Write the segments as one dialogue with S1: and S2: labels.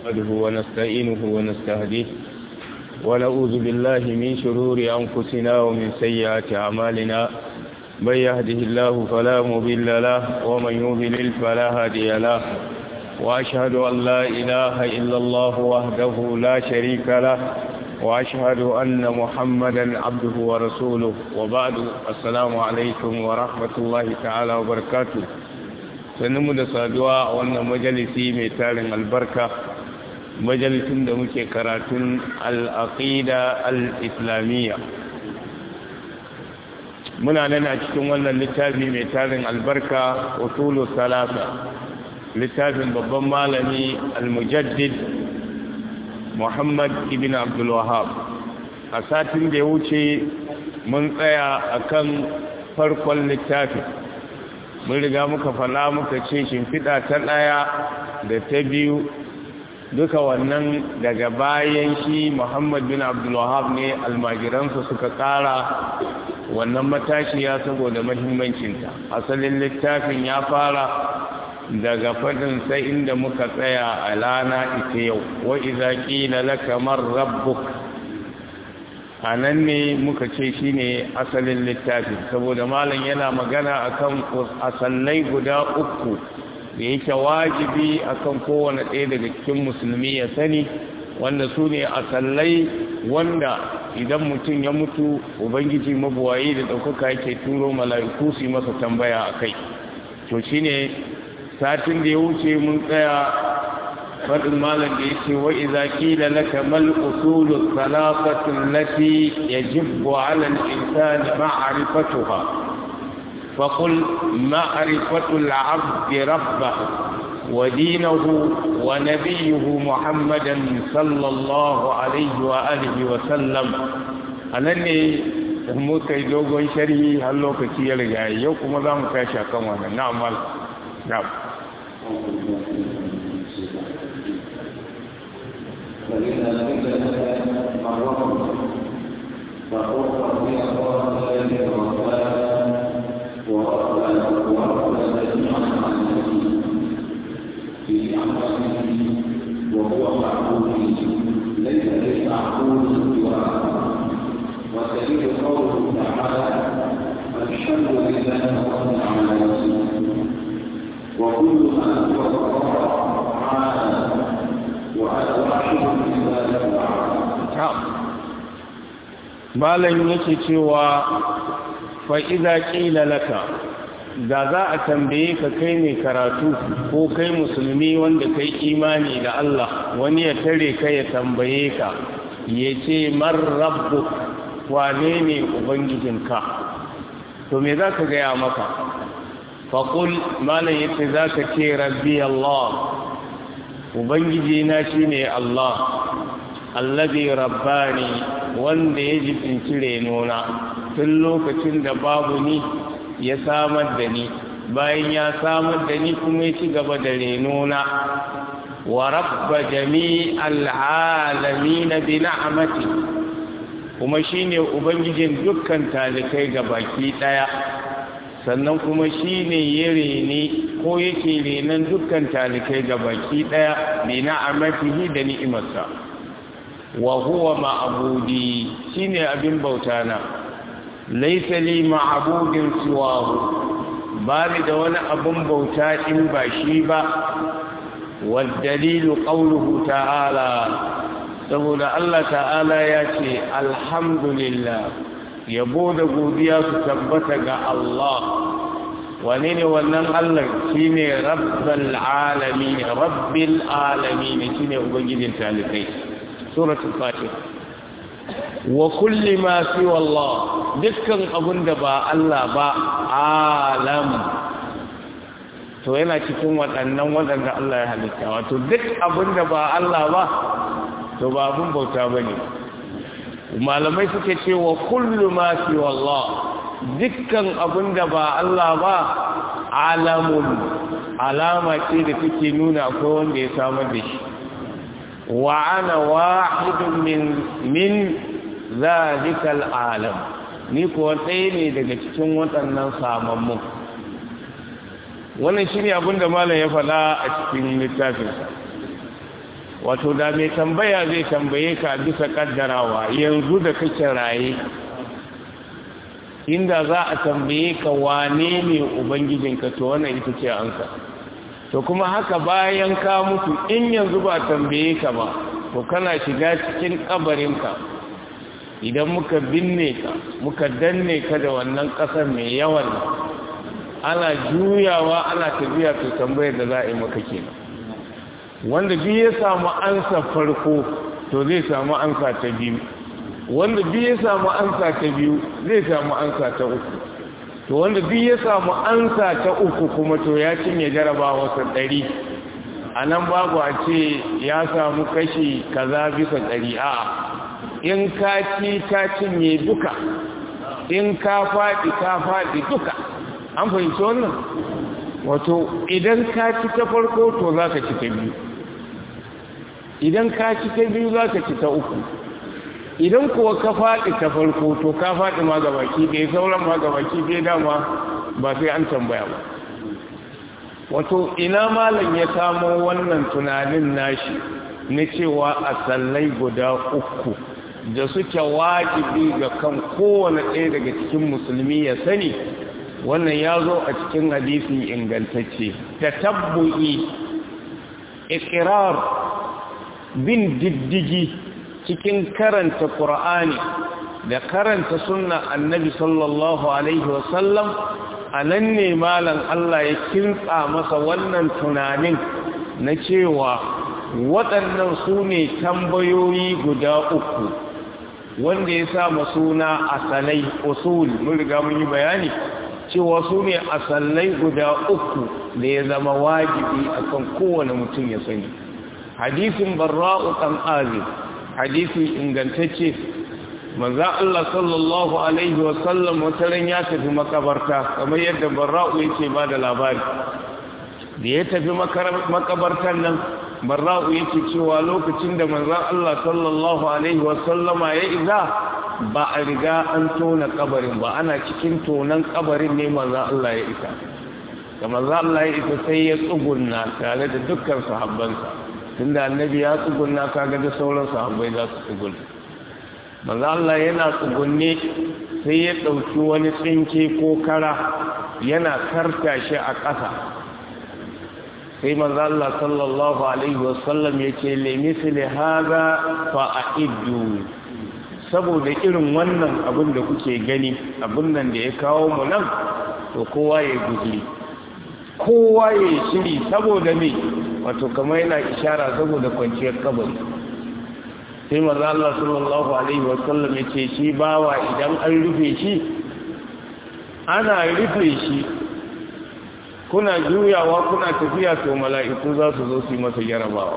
S1: نحمده ونستعينه ونستهديه ونعوذ بالله من شرور أنفسنا ومن سيئات أعمالنا من يهده الله فلا مضل له ومن يضلل فلا هادي له وأشهد أن لا إله إلا الله وحده لا شريك له وأشهد أن محمدا عبده ورسوله وبعد السلام عليكم ورحمة الله تعالى وبركاته sannu da saduwa a wannan majalisi mai tarin albarka majalisin da muke karatun al'aqida al'islamiyya muna nan a cikin wannan littafi mai tarin albarka usulu salasa littafin babban malami al-mujaddid muhammad ibn abdulwahab a satin da ya wuce mun tsaya akan farkon littafin mun riga muka fala muka ce shimfiɗa ta ɗaya da ta biyu duka wannan daga bayan shi muhammad bin abdulwahab ne almajiransa suka ƙara wannan matashiya saboda mahimmancinta asalin littafin ya fara daga faɗin sai inda muka tsaya a lana ita yau wa iza ƙila laka man rabbuk a nan ne muka ce shi ne asalin littafi saboda malam yana magana akan asallai guda uku da yake wajibi akan kowane ɗaya daga cikin musulmi ya sani wanda su ne asallai wanda idan mutum ya mutu ubangiji mabuwayi da ɗaukaka yake turo mala'iku su masa tambaya a kai to shi ne satin da ya wuce mun tsaya faɗin malam da ya ce wa iza ƙila laka mal usulu salasatin lati yajibu ala al-insani ma'rifatuha fa qul ma'rifatu al-'abd rabbahu wa dinahu wa nabiyyuhu muhammadan sallallahu alaihi wa alihi wa sallam anan ne muka yi dogon sharhi har lokaci ya riga yau kuma za mu tashi akan wannan na'am na'am
S2: فإذا قيل لك مرة فقل ربي الله الذي ربنا وربنا وربنا جميعا مع النبي في أمره وهو معبود ليس للمعبود سواه والدليل قوله تعالى الحمد لله رب العالمين وكل ما هو الله تعالى
S1: malam yake cewa fa'iza ƙila laka da za a tambaye ka kai mai karatu ko kai musulmi wanda kai imani da Allah wani ya tare ka ya tambaye ka ya ce man rabbu wane ne ubangijinka to me za ka gaya maka faƙul malam yace za ka ce rabbi Allah ubangiji na shine Allah allazi rabbani wanda ya jibinci renona tun lokacin da babu ni ya samar da ni bayan ya samar da ni kuma ya ci gaba da renona wa rabba jami'al alamin bi ni'mati kuma shine ubangijin dukkan talikai ga baki daya sannan kuma shi ne ya rene ko yake renon dukkan talikai ga baki ɗaya bi na'amatihi da ni'imarsa wa huwa ma'abudi shine abin bauta na laysa li ma'budin siwahu ba ni da wani abin bauta in ba shi ba wal dalilu qawluhu ta'ala saboda Allah ta'ala ya ce alhamdulillah yabo da godiya su tabbata ga Allah wane ne wannan Allah shi ne rabbal alamin rabbil alamin shi ne ubangijin talikai suratul fatih wa kulli ma fi wallah dukkan abun da ba Allah ba alam to yana cikin waɗannan waɗanda Allah ya halitta wato duk abun da ba Allah ba to ba abun bauta bane malamai suke cewa kullu ma fi wallah dukkan abin da ba Allah ba alamun alama ce da take nuna akwai wanda ya samar da shi wa ana wahidun min min zalikal alam ni kuwa ɗaya ne daga cikin waɗannan samammun wannan shi ne abin da malam ya faɗa a cikin littafinsa wato da mai tambaya zai tambaye ka bisa kaddarawa yanzu da kake raye inda za a tambaye ka wane ne ubangijinka to wannan ita ce ansa to kuma haka bayan ka mutu in yanzu ba tambaye ka ba to kana shiga cikin kabarinka idan muka binne ka muka danne ka da wannan ƙasar mai yawan ana juyawa ana tafiya to tambayar da za a yi maka kenan wanda duk ya samu ansa farko to zai samu ansa ta biyu wanda duk ya samu ansa ta biyu zai samu ansa ta uku to wanda duk ya samu ansa ta uku kuma to ya cinye jarabawa sa ɗari a nan babu a ce ya samu kashi kaza bisa ɗari a in ka ci ka cinye duka in ka faɗi ka faɗi duka an fahimci wannan wato idan ka ci ta farko to za ka ci ta biyu idan ka ci ta biyu za ka ci ta uku idan kuwa ka faɗi ta farko to ka faɗi ma gabaki ɗaya sauran ma gabaki ɗaya dama ba sai an tambaya ba wato ina malam ya samo wannan tunanin nashi na cewa a sallai guda uku da suke wajibi ga kan kowane ɗaya daga cikin musulmi ya sani wannan ya zo a cikin hadisi ingantacce ta tabbu'i ikirar bin diddigi cikin karanta ƙur'ani da karanta sunna annabi sallallahu alaihi wasallam a nan ne malam Allah ya kintsa masa wannan tunanin na cewa waɗannan su ne tambayoyi guda uku wanda ya sa suna asalai usul mun riga mun yi bayani cewa su ne asalai guda uku da ya zama wajibi akan kowane mutum ya sani hadisin barra'u ɗan azib hadisi ingantacce manzan Allah sallallahu Alaihi wasallam wataran ya tafi makabarta kamar yadda barra'u yake ba da labari da ya tafi makabartar nan barra'u yake cewa lokacin da manzan Allah sallallahu Alaihi wasallama ya iza ba a riga an tona kabarin ba ana cikin tonan kabarin ne manzan Allah ya isa da manzan Allah ya isa sai ya tsugunna tare da dukkan sahabbansa tunda annabi ya tsugunna kaga da sauran sahabbai za su tsugunna manzo Allah yana tsugunne sai ya dauki wani tsinke ko kara yana karta shi a ƙasa sai manzo Allah sallallahu alaihi wasallam yace li misli hadha fa a'iddu saboda irin wannan abin da kuke gani abin nan da ya kawo mu nan to kowa ya guji kowa ya shiri saboda me wato kamar yana ishara saboda kwanciyar kabari sai maza Allah sallallahu alaihi wasallam yace shi bawa idan an rufe shi ana rufe shi kuna juyawa kuna tafiya to mala'iku za su zo su yi masa jarabawa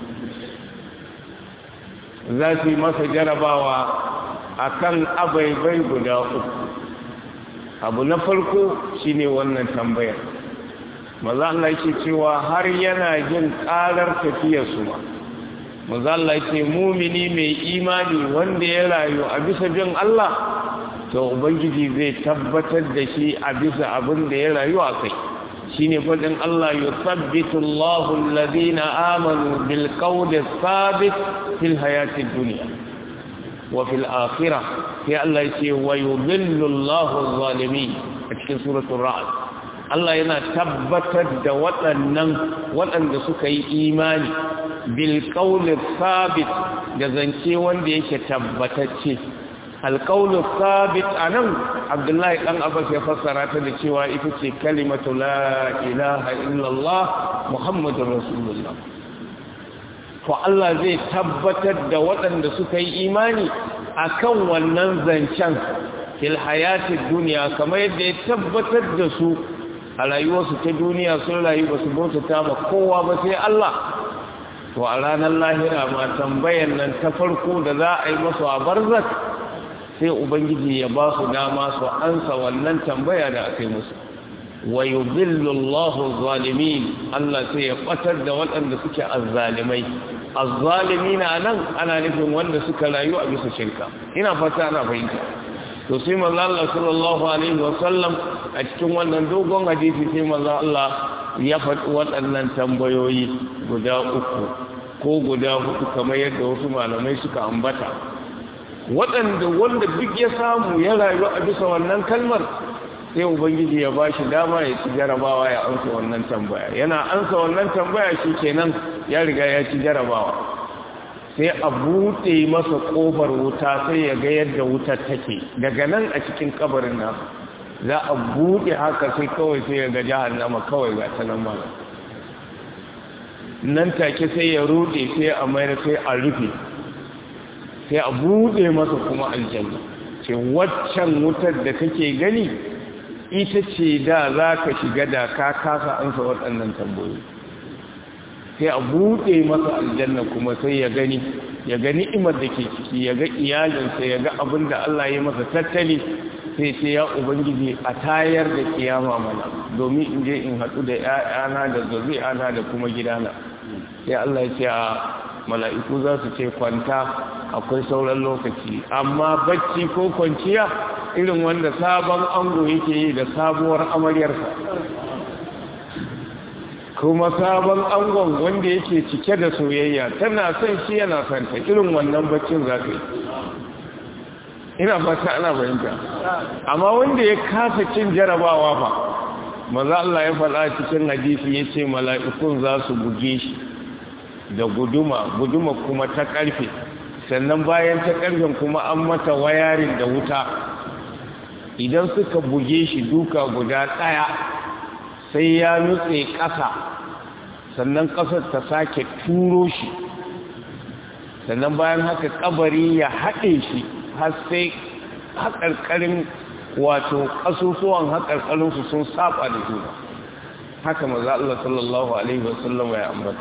S1: za su yi masa jarabawa akan abaibai guda uku abu na farko shine wannan tambayar maza Allah yake cewa har yana jin karar tafiyarsu ma maza Allah yake mumini mai imani wanda ya rayu a bisa bin Allah to ubangiji zai tabbatar da shi a bisa abin da ya rayu a kai shine fadin Allah yusabbitu Allahu alladhina amanu bil qawli thabit fil hayati dunya wa fil akhirah sai Allah yake wa yudhillu Allahu adh-dhalimin a cikin suratul ra'd Allah yana tabbatar da waɗannan waɗanda suka yi imani bil qawli thabit da zance wanda yake tabbatacce alqawlu thabit anan Abdullahi dan Abbas ya fassara ta da cewa ita ce kalimatu la ilaha illallah muhammadur rasulullah to Allah zai tabbatar da waɗanda suka yi imani akan wannan zancen fil hayatid dunya kamar yadda ya tabbatar da su a rayuwarsu ta duniya sun rayu ba su bautata ma kowa ba sai Allah to a ranar lahira ma tambayan nan ta farko da za a yi masu a barzak sai ubangiji ya ba su dama su ansa wannan tambaya da aka yi musu wa yudhillu Allahu zalimin Allah sai ya batar da waɗanda suke azzalimai azzalimina nan ana nufin wanda suka rayu a bisa shirka ina fata ana fahimta to sai manzo Allah sallallahu alaihi wa sallam a cikin wannan dogon hadisi sai manzo Allah ya faɗi waɗannan tambayoyi guda uku ko guda hudu kamar yadda wasu malamai suka ambata waɗanda wanda duk ya samu ya rayu a bisa wannan kalmar sai ubangiji ya ba shi dama ya ci jarabawa ya ansa wannan tambaya yana ansa wannan tambaya shi kenan ya riga ya ci jarabawa sai a buɗe masa ƙofar wuta sai ya ga yadda wutar take daga nan a cikin kabarin nasa za a buɗe haka sai kawai sai ya ga jahannama kawai ga ta nan malam nan take sai ya ruɗe sai a mayar sai a rufe sai a buɗe masa kuma aljanna ce waccan wutar da kake gani ita ce da za ka shiga da ka kasa ansa waɗannan tambayoyi sai a buɗe masa aljanna kuma sai ya gani ya ga ni'imar da ke ciki ya ga iyalinsa ya ga abin da Allah ya masa tattali sai ce ya ubangiji a tayar da kiyama mana domin in je in haɗu da ‘ya'yana da zuri'ana da kuma gidana sai Allah ya ce a mala'iku za su ce kwanta akwai sauran lokaci amma bacci ko kwanciya irin wanda sabon ango yake yi da sabuwar amaryarsa kuma sabon angon wanda yake cike da soyayya tana son shi yana son ta irin wannan baccin za ka yi ina fata ana bayanta amma wanda ya kasa cin jarabawa fa maza Allah ya faɗa cikin hadisi ya ce mala'ikun za su buge shi da guduma guduma kuma ta ƙarfe sannan bayan ta ƙarfen kuma an mata wayarin da wuta idan suka buge shi duka guda ɗaya sai ya nutse ƙasa sannan ƙasar ta sake turo shi sannan bayan haka ƙabari ya haɗe shi har sai haƙarƙarin wato ƙasusuwan haƙarƙarinsu sun saba da juna haka maza Allah sallallahu Alaihi wasallam ya ambata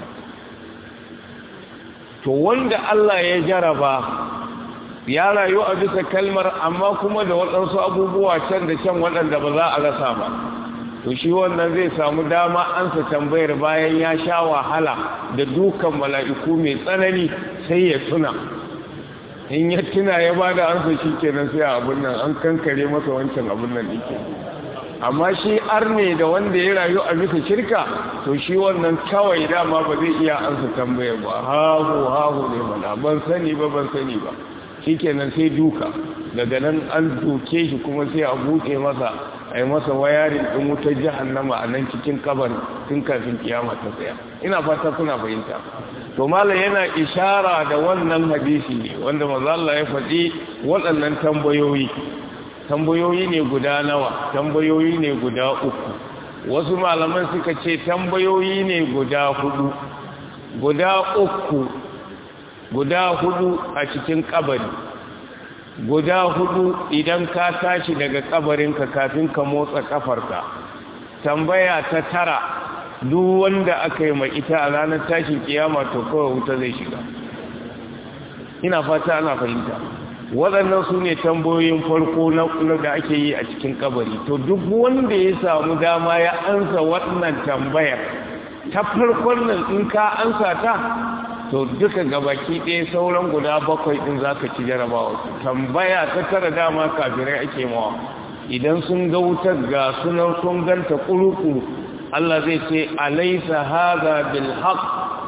S1: to wanda Allah ya jaraba ya rayu a bisa kalmar amma kuma da waɗansu abubuwa can da can waɗanda ba za a rasa ba to shi wannan zai samu dama ansa tambayar bayan ya sha wahala da dukan mala'iku mai tsanani sai ya tuna in ya tuna ya ba da ansa shi kenan sai abin nan an kankare masa wancan abin nan ɗike amma shi arne da wanda ya rayu a bisa shirka to shi wannan kawai dama ba zai iya ansa tambayar ba hahu hahu ne mana ban sani ba ban sani ba shi kenan sai duka daga nan an duke shi kuma sai a buɗe masa a yi masa wayarin ɗin wutar jahannama a nan cikin kabar tun kafin kiyama ta tsaya ina fata kuna fahimta to malam yana ishara da wannan hadisi ne wanda maza Allah ya faɗi waɗannan tambayoyi tambayoyi ne guda nawa tambayoyi ne guda uku wasu malaman suka ce tambayoyi ne guda hudu guda uku guda hudu a cikin kabari guda hudu idan ka tashi daga kabarinka kafin ka motsa kafarka tambaya ta tara duk wanda aka yi mai ita a ranar tashin kiyama to kawai wuta zai shiga ina fata ana fahimta waɗannan su ne tambayoyin farko na da ake yi a cikin kabari to duk wanda ya samu dama ya ansa wannan tambayar ta farkon nan in ka ansa ta to duka gabaki ɗaya sauran guda bakwai ɗin za ka ci jarabawa tambaya ta tara dama kafirai ake mawa idan sun ga wutar ga sunan sun ganta ƙuruƙuru Allah zai ce alaisa haza bil haq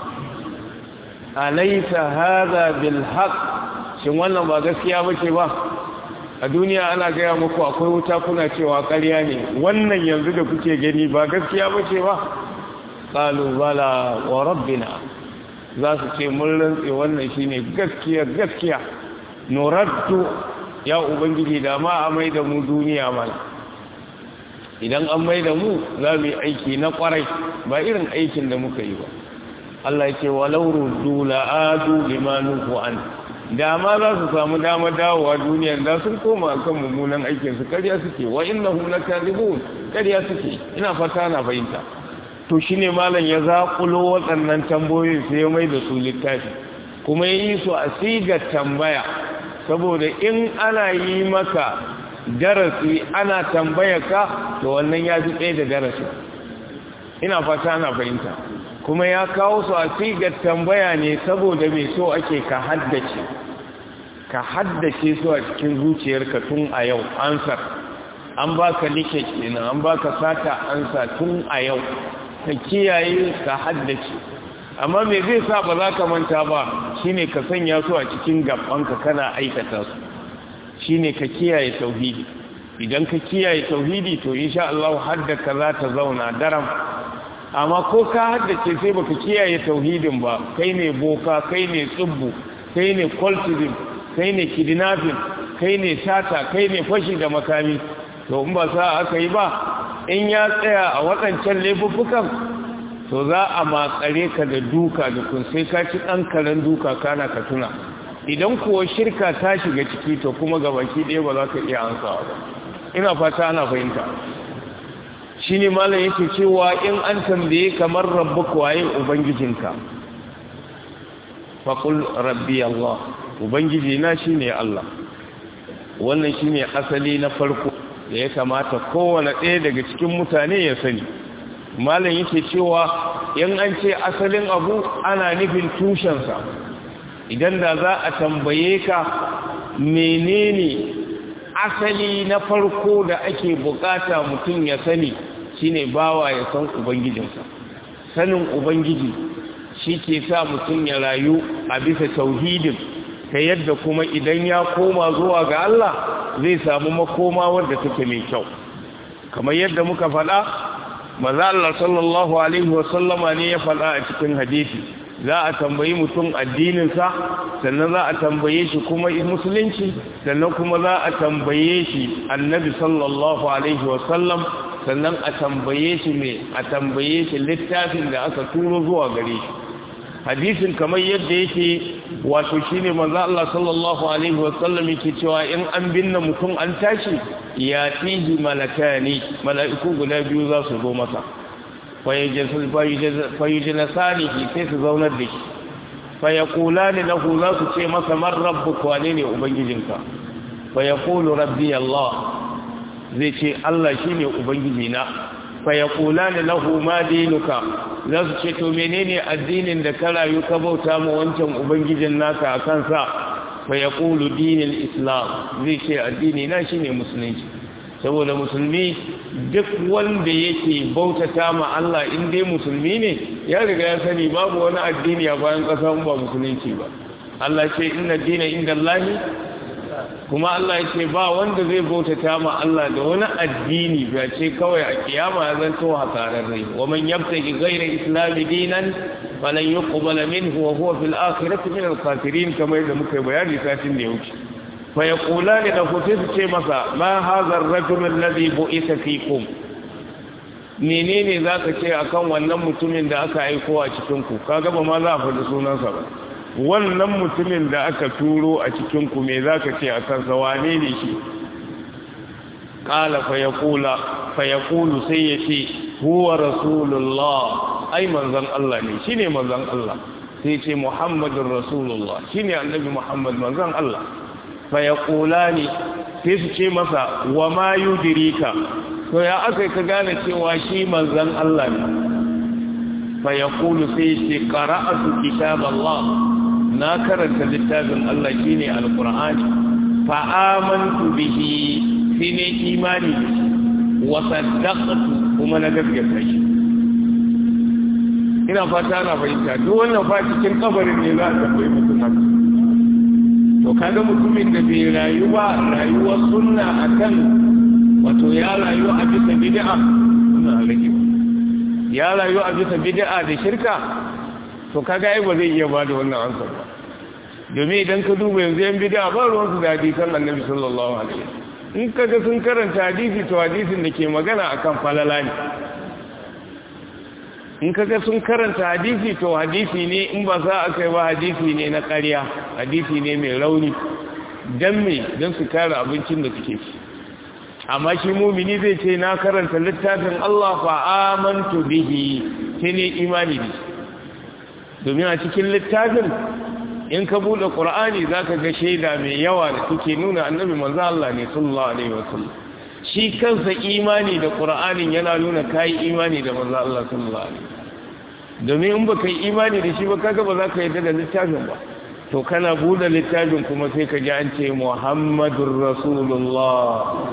S1: alaisa haza bil haq shin wannan ba gaskiya bace ba a duniya ana gaya muku akwai wuta kuna cewa ƙarya ne wannan yanzu da kuke gani ba gaskiya bace ba qalu bala wa rabbina za su ce mun rantse wannan shine gaskiya gaskiya nuraddu ya ubangiji da ma a mai da mu duniya mana idan an mai da mu za mu yi aiki na kwarai ba irin aikin da muka yi ba Allah ya ce walau ruddu la'adu limanuhu an da ma za su samu dama dawowa duniya da sun koma kan mummunan aikin su kariya suke wa innahum lakadibun kariya suke ina fata na fahimta to shi ne malam ya zaƙulo waɗannan tambayoyin sai ya mai da su littafi kuma ya yi su a sigar tambaya saboda in ana yi maka darasi ana tambaya ka to wannan ya fi tsaye da darasi ina fata ana fahimta kuma ya kawo su a sigar tambaya ne saboda mai so ake ka haddace ka haddace su a cikin zuciyarka tun a yau ansar an baka like kenan an baka sata ansa tun a yau ka kiyaye ka haddace amma me zai sa ba za ka manta ba shine ka sanya su a cikin gabanka kana aikata su shine ka kiyaye tauhidi idan ka kiyaye tauhidi to insha Allah haddaka za ta zauna daram amma ko ka haddace sai baka kiyaye tauhidin ba kai ne boka kai ne tsubbu kai ne cultism kai ne kidnapping kai ne sata kai ne fashi da makami to in ba sa aka yi ba in ya tsaya a waɗancan laifuffukan to za a matsare ka da duka da kun sai ka ci ɗan karen duka kana ka tuna idan kuwa shirka ta shiga ciki to kuma gabaki ɗaya ba za ka iya ansawa ba ina fata ana fahimta shi ne malam yake cewa in an tambaye kamar rabbu waye ubangijinka faƙul rabbi Allah ubangiji na shi ne Allah wannan shi ne asali na farko da ya kamata kowane ɗaya daga cikin mutane ya sani malam yake cewa in an ce asalin abu ana nufin tushensa idan da za a tambaye ka menene asali na farko da ake bukata mutum ya sani shine bawa ya san ubangijinsa sanin ubangiji shi ke sa mutum ya rayu a bisa tauhidin ta yadda kuma idan ya koma zuwa ga Allah zai samu makoma wadda take mai kyau kamar yadda muka faɗa maza Allah sallallahu alaihi wasallama ne ya faɗa a cikin hadisi za a tambayi mutum addininsa sannan za a tambaye shi kuma musulunci sannan kuma za a tambaye shi annabi sallallahu alaihi wasallam sannan a tambaye shi ne a tambaye shi littafin da aka turo zuwa gare shi hadisin kamar yadda yake wato shine manzo Allah sallallahu alaihi wasallam yake cewa in an binne mutum an tashi ya tihi malakani mala'iku guda biyu za su zo masa fayujinasanihi sai su zaunar da shi fayakulani lahu za su ce masa man rabbuka wane ne ubangijinka fayakulu rabbi Allah zai ce Allah shine ubangijina fayakulani lahu ma dinuka za su ce to menene addinin da ka rayu ka bauta mu wancan ubangijin naka a kansa fayakulu dinil islam zai ce addini na shine musulunci saboda musulmi duk wanda yake bautata ma Allah in dai musulmi ne ya riga ya sani babu wani addini a bayan ƙasa ba musulunci ba Allah ce inna dina inda Allahi kuma Allah ya ce ba wanda zai bautata ma Allah da wani addini ba ce kawai a kiyama ya zanto hasararre wa man yabtaki ghayra islami dinan falan yuqbala minhu wa huwa fil akhirati min al-khasirin kamar da muka bayani satin da ya wuce فيقولان له تسكي مسا ما هذا الرجل الذي بؤس فيكم menene za ka ce akan wannan mutumin da aka aiko a cikinku kaga ba ma za a faɗi sunansa ba wannan mutumin da aka turo a cikinku me za ka ce a kansa wane ne shi ƙala fayakulu sai ya ce huwa rasulullah ai manzan Allah ne shi ne manzan Allah sai ce muhammadun rasulullah shi ne annabi muhammad manzan Allah fayakulani sai su ce masa wa ma yudirika to ya aka ka gane cewa shi manzan Allah ne fayakulu sai ce qara'atu kitab Allah na karanta littafin Allah shine alqur'ani fa amantu bihi sai ne imani wa saddaqtu kuma na gaskata shi ina fata na fahimta duk wannan fa cikin kabarin ne za a tambayi mutum haka to kaga mutumin da bai rayu ba rayuwar sunna akan wato ya rayu a bisa bid'a suna rage ya rayu a bisa bid'a da shirka to kaga ai ba zai iya ba da wannan ansa ba domin idan ka duba yanzu yan bid'a ba ruwan su da hadisan annabi sallallahu alaihi wasallam in kaga sun karanta hadisi to hadisin da ke magana akan falala ne in kaga sun karanta hadisi to hadisi ne in ba za a kai ba hadisi ne na ƙarya hadisi ne mai rauni don me don su kare abincin da suke ci amma shi mumini zai ce na karanta littafin Allah fa amantu bihi sai ne imani da domin a cikin littafin in ka bude qur'ani zaka ga shaida mai yawa da take nuna annabi manzo Allah ne sallallahu alaihi wasallam shi kansa imani da qur'anin yana nuna kai imani da manzo Allah sallallahu alaihi domin in baka yi imani da shi ba kaga ba za ka yarda da littafin ba to kana bude littafin kuma sai ka ji an ce muhammadur rasulullah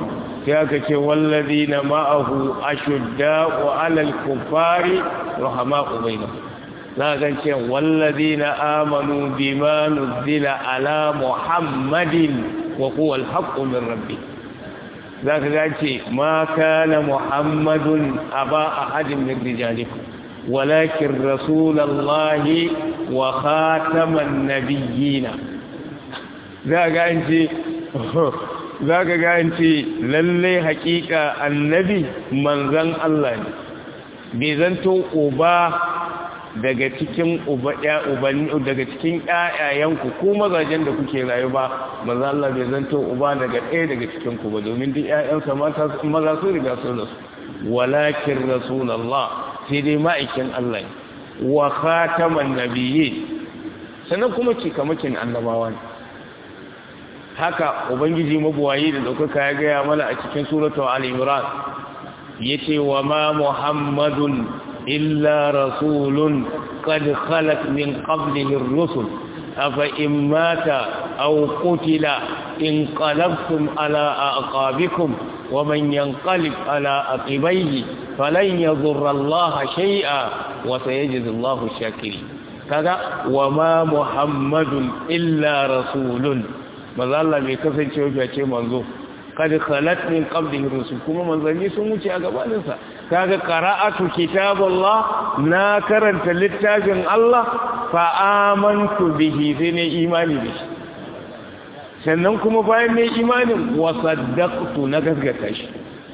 S1: sai aka ce wallazina ma'ahu ashudda'u 'alal kuffari rahama'u bainahum za ka ce wallazina amanu bima nuzila ala muhammadin wa huwa al-haqqu min rabbih za ka ga ce ma kana muhammadun aba ahadin min rijalikum walakin rasulallahi wa khataman nabiyina za ga ce za ka ga ce lalle hakika annabi manzan Allah ne bai zanto uba daga cikin uba daga cikin ƴaƴayenku ko mazajen da kuke rayu ba manzan Allah bai zanto uba daga ɗaya daga cikin ku ba domin duk ƴaƴansa maza su riga su rasu walakin rasulullah sai dai ma'aikin Allah ne wa khataman nabiyyi sannan kuma cikamakin annabawa ne haka ubangiji mabuwayi da ɗaukaka ya gaya mana a cikin suratu al-imran yace wa ma muhammadun illa rasulun qad khalat min qablihi ar-rusul afa in mata aw qutila in qalabtum ala aqabikum wa man yanqalib ala aqibayhi falan yadhurra Allah shay'a wa sayajzi Allahu shakirin kaga wa ma muhammadun illa rasulun maza Allah bai kasance wajen ce manzo kada khalat min qablihi rusul kuma manzanni sun wuce a gabanin sa kaga qara'atu kitaballah na karanta littafin Allah fa amantu bihi sai ne imani da shi sannan kuma bayan ne imanin wa saddaqtu na gaskata shi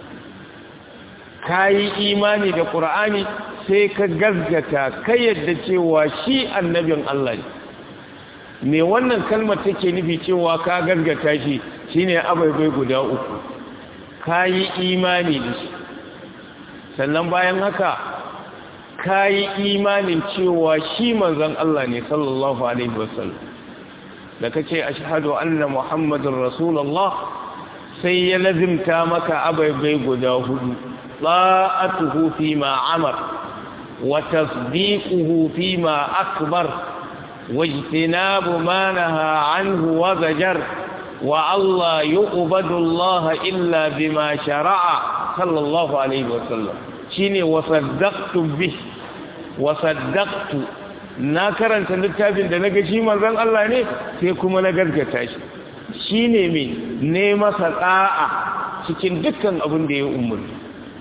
S1: kai imani da qur'ani sai ka gaskata kai yadda cewa shi annabin Allah ne me wannan kalmar take nufi cewa ka gargata shi shine abaibai guda uku ka yi imani da shi sannan bayan haka ka yi imanin cewa shi manzon Allah ne sallallahu alaihi wasallam da kace ashhadu anna muhammadar rasulullah sai ya lazimta maka abaibai guda hudu ta'atuhu fi ma amar wa tasdiquhu fi ma akbar واجتناب ما نهى عنه وزجر والله يقبض الله إلا بما شرع صلى الله عليه وسلم شيني وصدقت به وصدقت na karanta littafin da na ga shi manzon Allah ne sai kuma na gargata shi shine me ne masa da'a cikin dukkan abin da ya umarni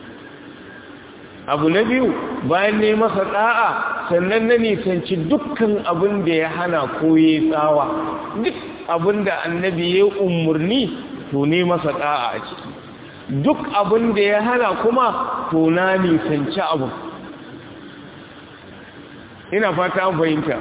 S1: abu na biyu bayan ne masa da'a sannan na nisanci dukkan abin da ya hana ko ya tsawa duk abin da annabi ya umarni to ne masa da'a a ciki duk abin da ya hana kuma to na nisanci abu ina fata an fahimta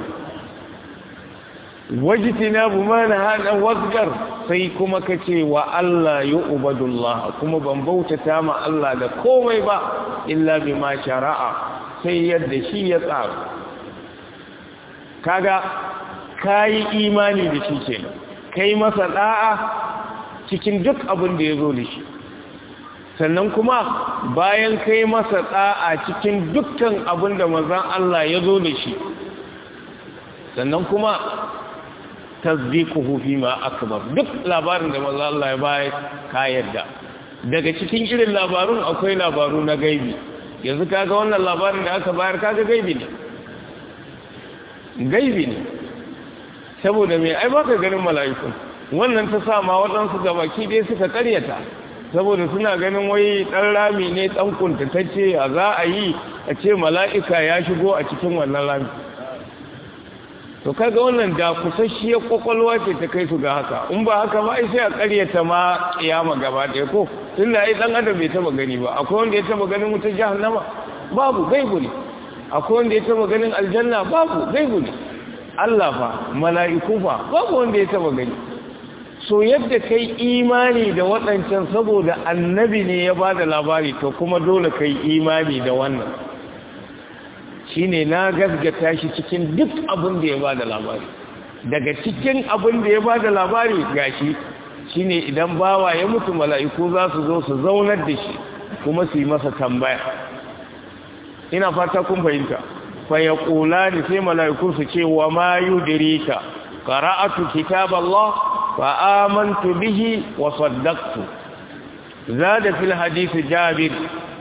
S1: wajitina bu mana hana wasgar sai kuma ka ce wa Allah ya ubadullah kuma ban bautata ma Allah da komai ba illa bima shara'a sai yadda shi ya tsara kaga kayi imani da shi kenan kai masa da'a cikin duk abin da ya zo da shi sannan kuma bayan kai masa da'a cikin dukkan abin da manzon Allah ya zo da shi sannan kuma tasdiquhu fi ma akbar duk labarin da manzon Allah ya bayar ka yarda daga cikin irin labarun akwai labaru na gaibi yanzu kaga wannan labarin da aka bayar kaga gaibi ne gaibi ne saboda mai ai baka ganin mala'iku wannan ta sa ma waɗansu gabaki dai suka karyata saboda suna ganin wai ɗan rami ne ɗan kuntatacce a za a yi a ce mala'ika ya shigo a cikin wannan rami to kaga wannan da kusasshiyar kwakwalwa ce ta kai su ga haka in ba haka ba sai a karyata ma kiyama gaba ɗaya ko tun da ai ɗan adam bai taba gani ba akwai wanda ya taba ganin wutar jahannama babu gaibu ne akwai wanda ya taba ganin aljanna babu gaibu ne Allah fa mala'iku fa babu wanda ya taba gani so yadda kai imani da waɗancan saboda annabi ne ya bada labari to kuma dole kai imani da wannan shine na gasgata shi cikin duk abin da ya bada labari daga cikin abin da ya bada labari gashi shine idan bawa ya mutu mala'iku za su zo su zaunar da shi kuma su yi masa tambaya ina fata kun fahimta faya kula da sai mala'iku su ce wa ma yudirika qara'atu kitaballah fa amantu bihi wa saddaqtu zada fil hadisi jabir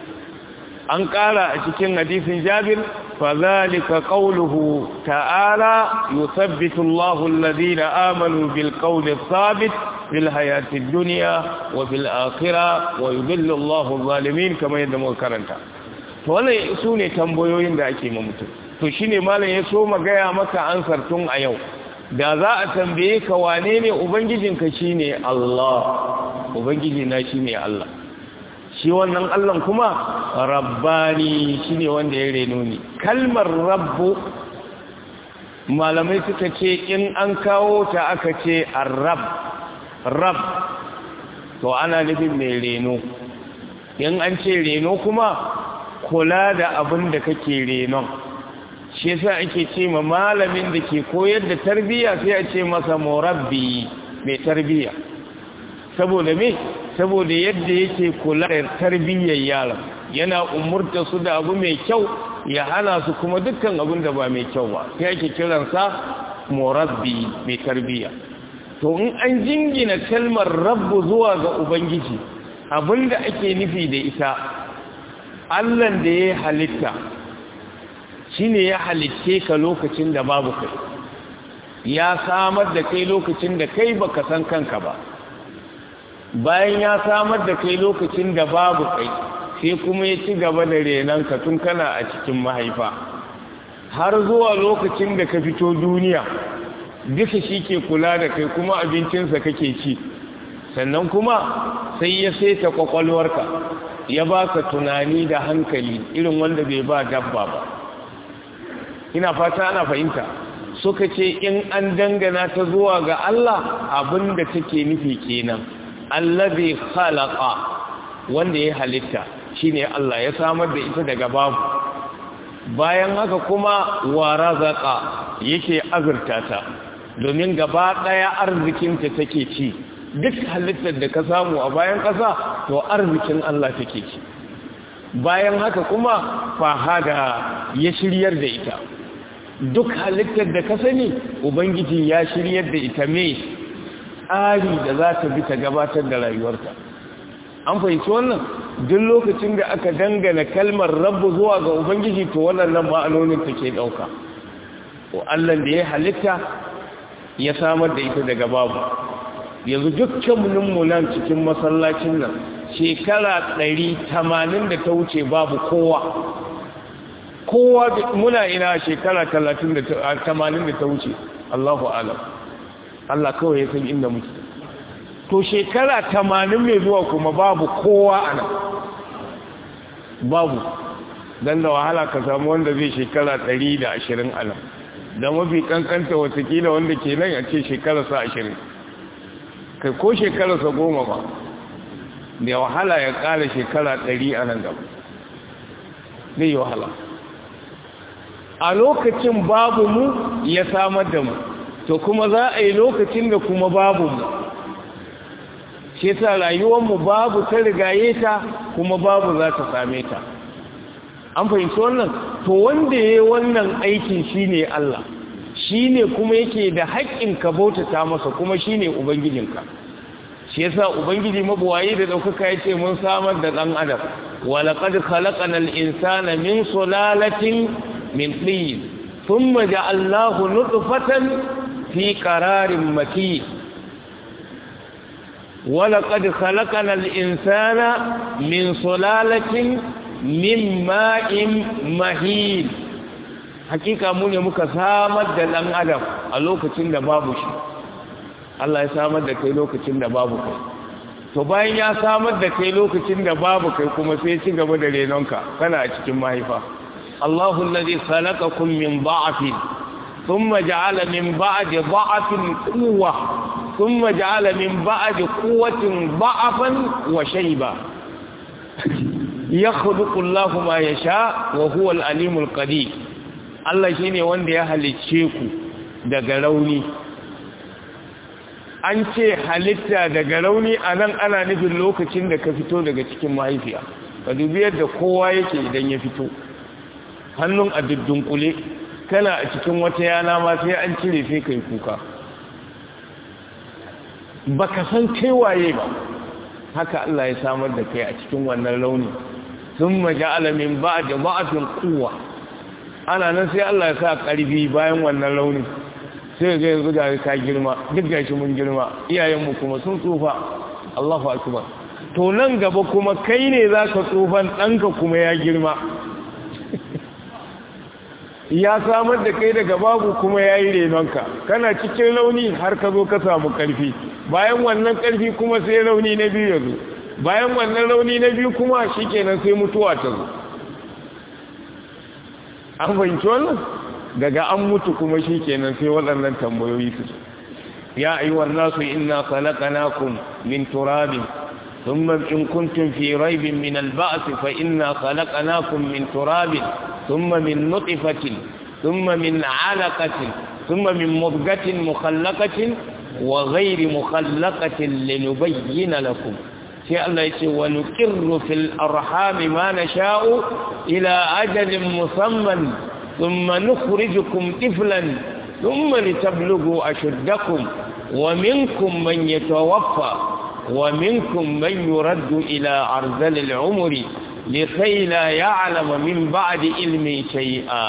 S1: an ƙara a cikin hadisin jabir fadhalika qawluhu ta'ala yuthabbitu Allahu alladhina amanu bil qawli thabit fil hayati dunya wa fil akhirah wa yudillu Allahu adh-dhalimin kama yadda muka karanta to wannan sune tambayoyin da ake ma mutum to shine malam ya so magaya maka ansar tun a yau da za a tambaye ka wane ne ubangijinka shine Allah ubangiji na shine Allah shi wannan Allah kuma rabbani shine wanda ya reno ni kalmar rabbu malamai suka ce in an kawo ta aka ce arab rab to ana nufin mai reno in an ce reno kuma kula da abin da kake renon shi yasa ake ce ma malamin da ke koyar da tarbiyya sai a ce masa murabbi mai tarbiyya saboda me saboda yadda yake kula da tarbiyyar yara yana umurta su da abu mai kyau ya hana su kuma dukkan abin da ba mai kyau ba sai ake kiransa murabbi mai tarbiyya to in an jingina kalmar rabbu zuwa ga ubangiji abinda ake nufi da ita allan da ya halitta shine ya halicce ka lokacin da babu kai ya samar da kai lokacin da kai baka san kanka ba bayan ya samar da kai lokacin da babu kai sai kuma ya ci gaba da renanka tun kana a cikin mahaifa har zuwa lokacin da ka fito duniya duka shi ke kula da kai kuma abincinsa kake ci sannan kuma sai ya saita kwakwalwarka ya baka tunani da hankali irin wanda bai ba dabba ba ina fata ana fahimta suka ce in an dangana ta zuwa ga Allah abinda take nufi kenan allazi khalaqa wanda ya halitta shine Allah ya samar da ita daga babu bayan haka kuma wa razaqa yake azurta ta domin gaba daya arzikinta take ci duk halittar da ka samu a bayan ƙasa to arzikin Allah take ci bayan haka kuma fahada ya shiryar da ita duk halittar da ka sani ubangiji ya shiryar da ita mai tsari da za ta bi ta gabatar da rayuwarta an fahimci wannan duk lokacin da aka dangana kalmar rabu zuwa ga ubangiji to wannan ma'anonin take ɗauka ko allah da ya halitta ya samar da ita daga babu yanzu dukkaninmu nan cikin masallacin nan shekara ɗari tamanin da ta wuce babu kowa kowa muna ina shekara talatin da tamanin da ta wuce Allahu alam Allah kawai ya san inda muke to shekara tamanin mai zuwa kuma babu kowa a nan babu don da wahala ka samu wanda zai shekara ɗari da ashirin a nan da mafi kankanta watakila wanda ke nan a ce shekararsa ashirin kai ko shekararsa goma ba da wahala ya ƙara shekara ɗari a nan gaba zai yi wahala a lokacin babu mu ya samar da mu to kuma za a yi lokacin da kuma babu mu shi sa rayuwarmu babu ta rigaye ta kuma babu za ta same ta an fahimci wannan to wanda ya yi wannan aikin shi ne Allah shi ne kuma yake da haƙƙin ka bautata masa kuma shi ne ubangijinka shi yasa ubangiji mabuwayi da ɗaukaka ya ce mun samar da ɗan adam walaƙad khalaqanal insana min sulalatin من طين ثم جعلناه نطفة في قرار مكين ولقد خلقنا الإنسان من صلالة من ماء مهين hakika mu ne muka samar da ɗan adam a lokacin da babu shi Allah ya samar da kai lokacin da babu kai to bayan ya samar da kai lokacin da babu kai kuma sai ci gaba da renonka kana a cikin mahaifa الله الذي خلقكم من ضعف ثم جعل من بعد ضعف قوة ثم جعل من بعد قوة ضعفا وشيبا يخلق الله ما يشاء وهو العليم القدير Allah shi ne wanda ya halicce ku daga rauni an ce halitta daga rauni a nan ana nufin lokacin da ka fito daga cikin mahaifiya ka dubi yadda kowa yake idan ya fito hannun a dunkule kana a cikin wata yana ma sai an cire sai kai kuka baka san kai waye ba haka Allah ya samar da kai a cikin wannan launi sun maja'ala min ba'da ba'afin quwwa ana nan sai Allah ya sa ƙarfi bayan wannan launi sai ga yanzu ga ka girma duk gashi mun girma iyayenmu kuma sun tsufa Allahu akbar to nan gaba kuma kai ne zaka tsufan ɗanka kuma ya girma ya samar da kai daga babu kuma ya yi renonka kana cikin launi har ka zo ka samu ƙarfi bayan wannan ƙarfi kuma sai rauni na biyu ya zo bayan wannan rauni na biyu kuma shi kenan sai mutuwa ta zo an fahimci wannan daga an mutu kuma shi kenan sai waɗannan tambayoyi su ya ayyuwar nasu inna khalaqnakum min turabin ثم إن كنتم في ريب من البعث فإنا خلقناكم من تراب ثم من نطفة ثم من علقة ثم من مضغة مخلقة وغير مخلقة لنبين لكم في الله يقول ونكر في الأرحام ما نشاء إلى أجل مسمى ثم نخرجكم طفلا ثم لتبلغوا أشدكم ومنكم من يتوفى ومنكم من يرد إلى أرذل العمر لكي لا يعلم من بعد علم شيئا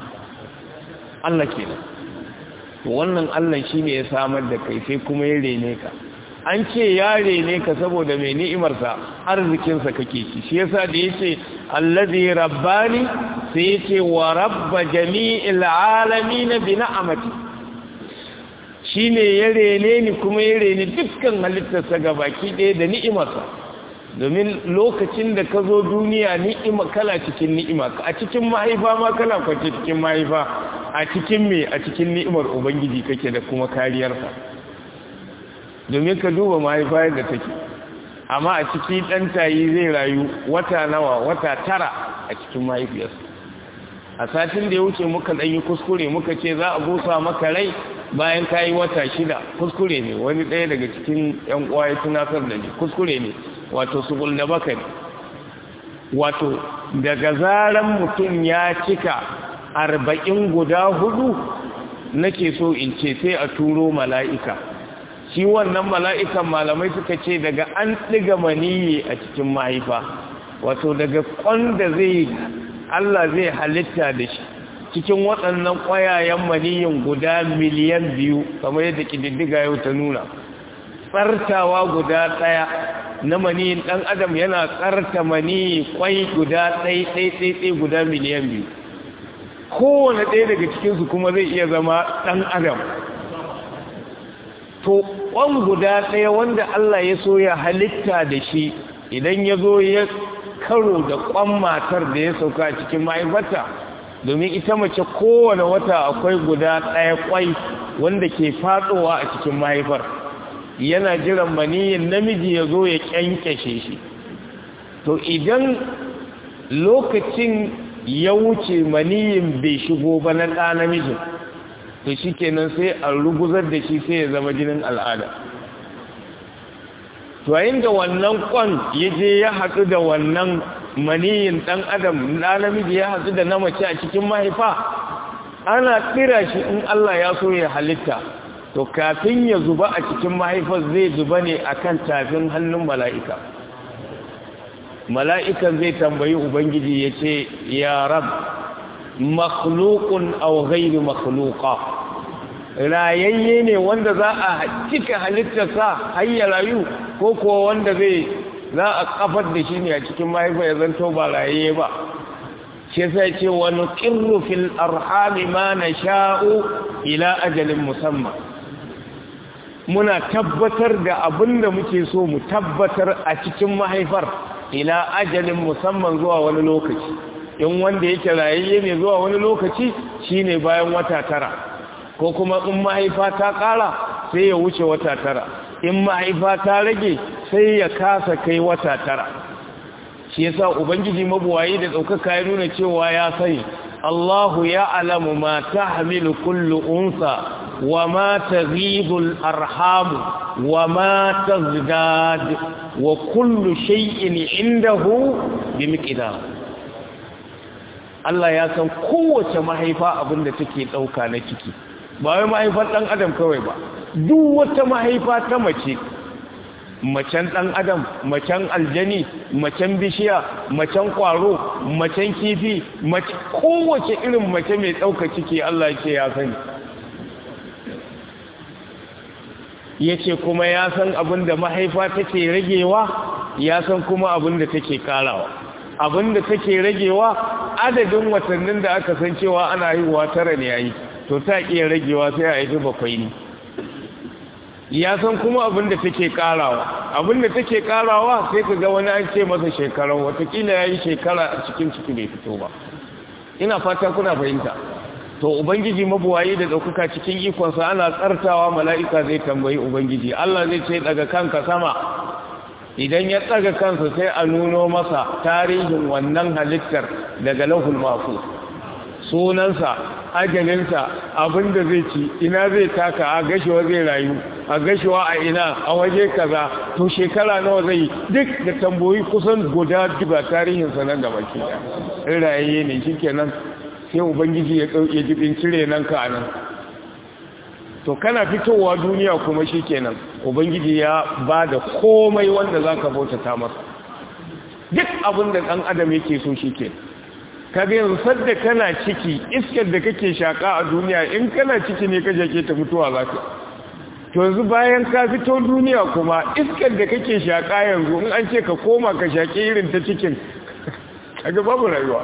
S1: Allah kenan wannan Allah shine ya samar da kai sai kuma ya rene ka an ce ya rene ka saboda mai ni'imarsa arzikinsa kake ci shi yasa da yace allazi rabbani sai yace wa rabba jami'il alamin bi ni'amati shine ya rene ni kuma ya rene dukkan halittarsa gabaki ɗaya da ni'imarsa domin lokacin da ka zo duniya ni'ima kala cikin ni'ima a cikin mahaifa ma kala kwace cikin mahaifa a cikin me a cikin ni'imar ubangiji kake da kuma kariyarsa domin ka duba mahaifa yadda take amma a ciki ɗan tayi zai rayu wata nawa wata tara a cikin mahaifiyarsa a satin da ya wuce muka ɗanyi kuskure muka ce za a busa maka rai bayan ka yi wata shida kuskure ne wani ɗaya daga cikin ‘yan uwa ya tunatar da ni kuskure ne wato su da baka ne wato daga zaran mutum ya cika arba'in guda hudu nake so in ce sai a turo mala'ika shi wannan mala'ikan malamai suka ce daga an ɗiga maniyi a cikin mahaifa wato daga kwanda zai Allah zai halitta da shi cikin waɗannan ƙwayayen maniyin guda miliyan biyu kamar yadda ƙididdiga yau ta nuna tsartawa guda ɗaya na maniyin ɗan adam yana tsarta maniyi ƙwai guda ɗai-ɗai-ɗai guda miliyan biyu kowane ɗaya daga cikinsu kuma zai iya zama ɗan adam to ƙwan guda ɗaya wanda Allah ya so ya halitta da shi idan ya zo ya karo da ƙwan matar da ya sauka a cikin mahaifarta domin ita mace kowane wata akwai guda ɗaya ƙwai wanda ke faɗowa a cikin mahaifar yana jiran maniyin namiji ya zo ya ƙyanƙyashe shi to idan lokacin ya wuce maniyin bai shigo ba na ɗa namijin to shi kenan sai a ruguzar da shi sai ya zama jinin al'ada to yayin da wannan kwan ya je ya haɗu da wannan maniyin ɗan adam na namiji ya haɗu da na mace a cikin mahaifa ana tsira shi in Allah ya so ya halitta to kafin ya zuba a cikin mahaifar zai zuba ne akan tafin hannun mala'ika mala'ikan zai tambayi ubangiji ya ce ya rab makhlukun aw ghairu makhluqa rayayye ne wanda za a cika halittarsa har ya rayu ko kuwa wanda zai za a kafar da shi ne a cikin mahaifa ya zanto ba rayayye ba shi sai ce wa nuqirru fil arhami ma nasha'u ila ajalin musamman muna tabbatar da abin da muke so mu tabbatar a cikin mahaifar ila ajalin musamman zuwa wani lokaci in wanda yake rayayye ne zuwa wani lokaci shine bayan wata tara ko kuma in mahaifa ta ƙara sai ya wuce wata tara in mahaifa ta rage sai ya kasa kai wata tara shi yasa ubangiji mabuwayi da ɗaukaka ya nuna cewa ya sani Allahu ya alamu ma tahmilu kullu unsa wa ma taghidu al-arham wa ma tazdad wa kullu shay'in indahu bi miqdar Allah ya san kowace mahaifa abinda take dauka na ciki ba wai mahaifar dan adam kawai ba duk wata mahaifa ta mace macen ɗan adam macen aljani macen bishiya macen ƙwaro macen kifi kowace irin mace mai ɗauka ciki Allah ce ya sani ya ce kuma ya san abin da mahaifa take ragewa ya san kuma abin da take karawa abin da take ragewa adadin watannin da aka san cewa ana haihuwa tara ne yayi to ta iya ragewa sai a haifi bakwai ne ya san kuma abin da take karawa abin da take karawa sai ka ga wani an ce masa shekara watakila ya yi shekara a cikin ciki bai fito ba ina fata kuna fahimta to ubangiji mabuwayi da ɗaukaka cikin ikonsa ana tsartawa mala'ika zai tambayi ubangiji Allah zai ce daga kanka sama idan ya tsaga kansa sai a nuno masa tarihin wannan halittar daga lahul mafu sunansa ajalinsa abinda zai ci ina zai taka a gashewa zai rayu a gashewa a ina a waje kaza to shekara nawa zai duk da tamboyi kusan guda duba tarihinsa nan gaba ke da rayaye ne shikenan sai ubangiji ya ɗauke jibin cire nan ka nan to kana fitowa duniya kuma shi kenan ubangiji ya ba da komai wanda za ka bautata masa duk abin da ɗan adam yake so shi ke kaga yanzu sadda kana ciki iskar da kake shaƙa a duniya in kana ciki ne ka jake ta mutuwa za ka to yanzu bayan ka fito duniya kuma iskar da kake shaƙa yanzu in an ce ka koma ka shaƙi irin ta cikin kaga babu rayuwa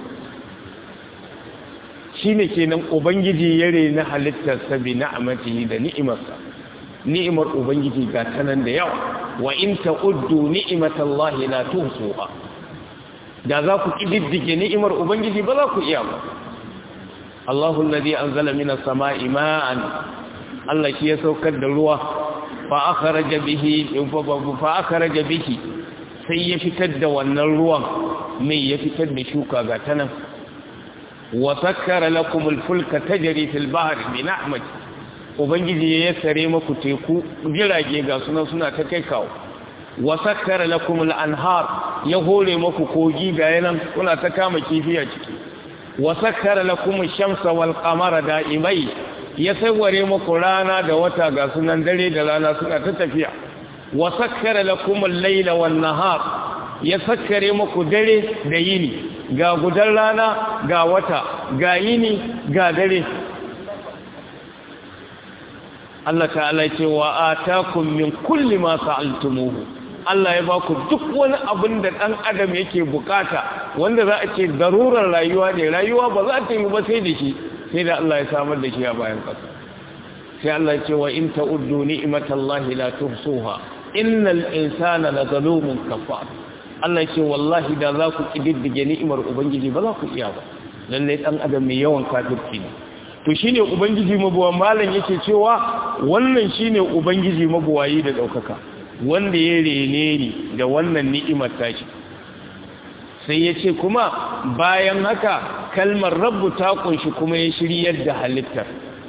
S1: shi ne kenan ubangiji ya rena halittarsa bi na'amatihi da ni'imarsa ni'imar ubangiji ga tanan da yawa wa in ta'uddu ni'matallahi la tuhsuha da za ku kididdige ni'imar ubangiji ba za ku iya ba Allahu alladhi anzala minas sama'i ma'an Allah shi ya saukar da ruwa fa akhraja bihi fa akhraja bihi sai ya fitar da wannan ruwan mai ya fitar da shuka ga tanan وسكر لكم الفلك تجري في البحر بنعمة ubangiji ya yassare maku teku jirage ga sunan suna ta kai kawo wasakkara lakum al-anhar ya hore maku kogi ga yanan kuna ta kama kifi a ciki wasakkara lakum ash-shamsa wal qamara da'imai ya sawware maku rana da wata ga sunan dare da rana suna ta tafiya wasakkara lakum al-layla wan nahar ya sakkare maku dare da yini ga gudan rana ga wata ga yini ga dare Allah ta'ala ce wa atakum min kulli ma sa'altumuhu Allah ya baku duk wani abin da dan adam yake bukata wanda za a ce darurar rayuwa ne rayuwa ba za ta yi ba sai da shi sai da Allah ya samar da shi a bayan ƙasa sai Allah ya ce wa in ta'uddu ni'matallahi la tuhsuha innal insana lazalumun kafar Allah ce wallahi da za ku ƙididdige ni'imar Ubangiji ba za ku iya ba lallai ɗan adam mai yawan kafirci ne to shine Ubangiji mabuwa malam yake cewa wannan shine Ubangiji mabuwayi da ɗaukaka wanda ya rene ni da wannan ni'imar tashi sai ya ce kuma bayan haka kalmar rabbu ta kunshi kuma ya shiryar da halittar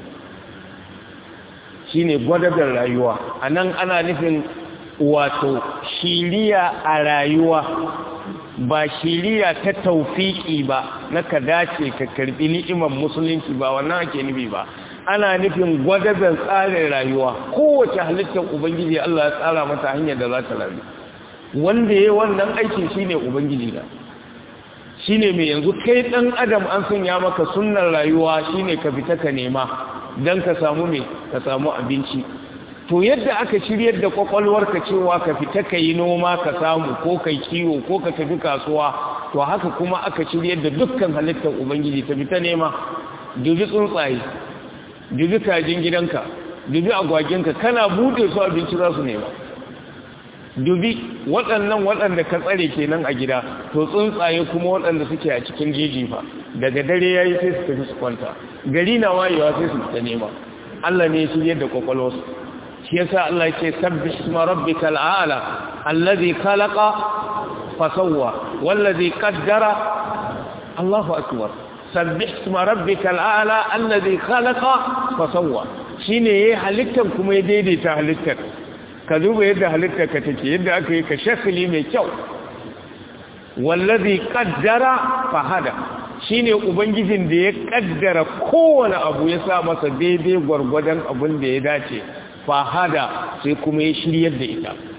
S1: shine gwadadar rayuwa anan ana nufin wato shiriya a rayuwa ba shiriya ta taufiki ba na ka dace ka karbi ni'imar musulunci ba wannan ake nufi ba ana nufin gwadabin tsarin rayuwa kowace halittar ubangiji Allah ya tsara mata hanyar da za ta rayu wanda ya wannan aikin shine ubangiji da shine mai yanzu kai dan adam an sanya maka sunnar rayuwa shine ka fita ka nema dan ka samu me ka samu abinci to yadda aka shiryar da kwakwalwarka cewa ka fita ka yi noma ka samu ko ka kiwo ko ka tafi kasuwa to haka kuma aka shiryar da dukkan halittar ubangiji ta fita nema dubi tsuntsaye dubi kajin gidanka dubi agwaginka kana bude su abinci za su nema dubi waɗannan waɗanda ka tsare kenan a gida to tsuntsaye kuma waɗanda suke a cikin jeji fa daga dare yayi sai su tafi su kwanta gari na wayewa sai su fita nema Allah ne ya shiryar da kwakwalwarsu shi yasa Allah ce sabbih isma rabbikal a'la alladhi khalaqa fasawwa wallazi qaddara Allahu akbar sabbih isma rabbikal a'la alladhi khalaqa fasawwa shine yayi halittar kuma ya daidaita halittar ka duba yadda halittar ka take yadda aka yi ka shakli mai kyau wallazi qaddara fahada shine ubangijin da ya kaddara kowane abu ya sa masa daidai gwargwadon abin da ya dace fahada sai kuma ya shiryar da ita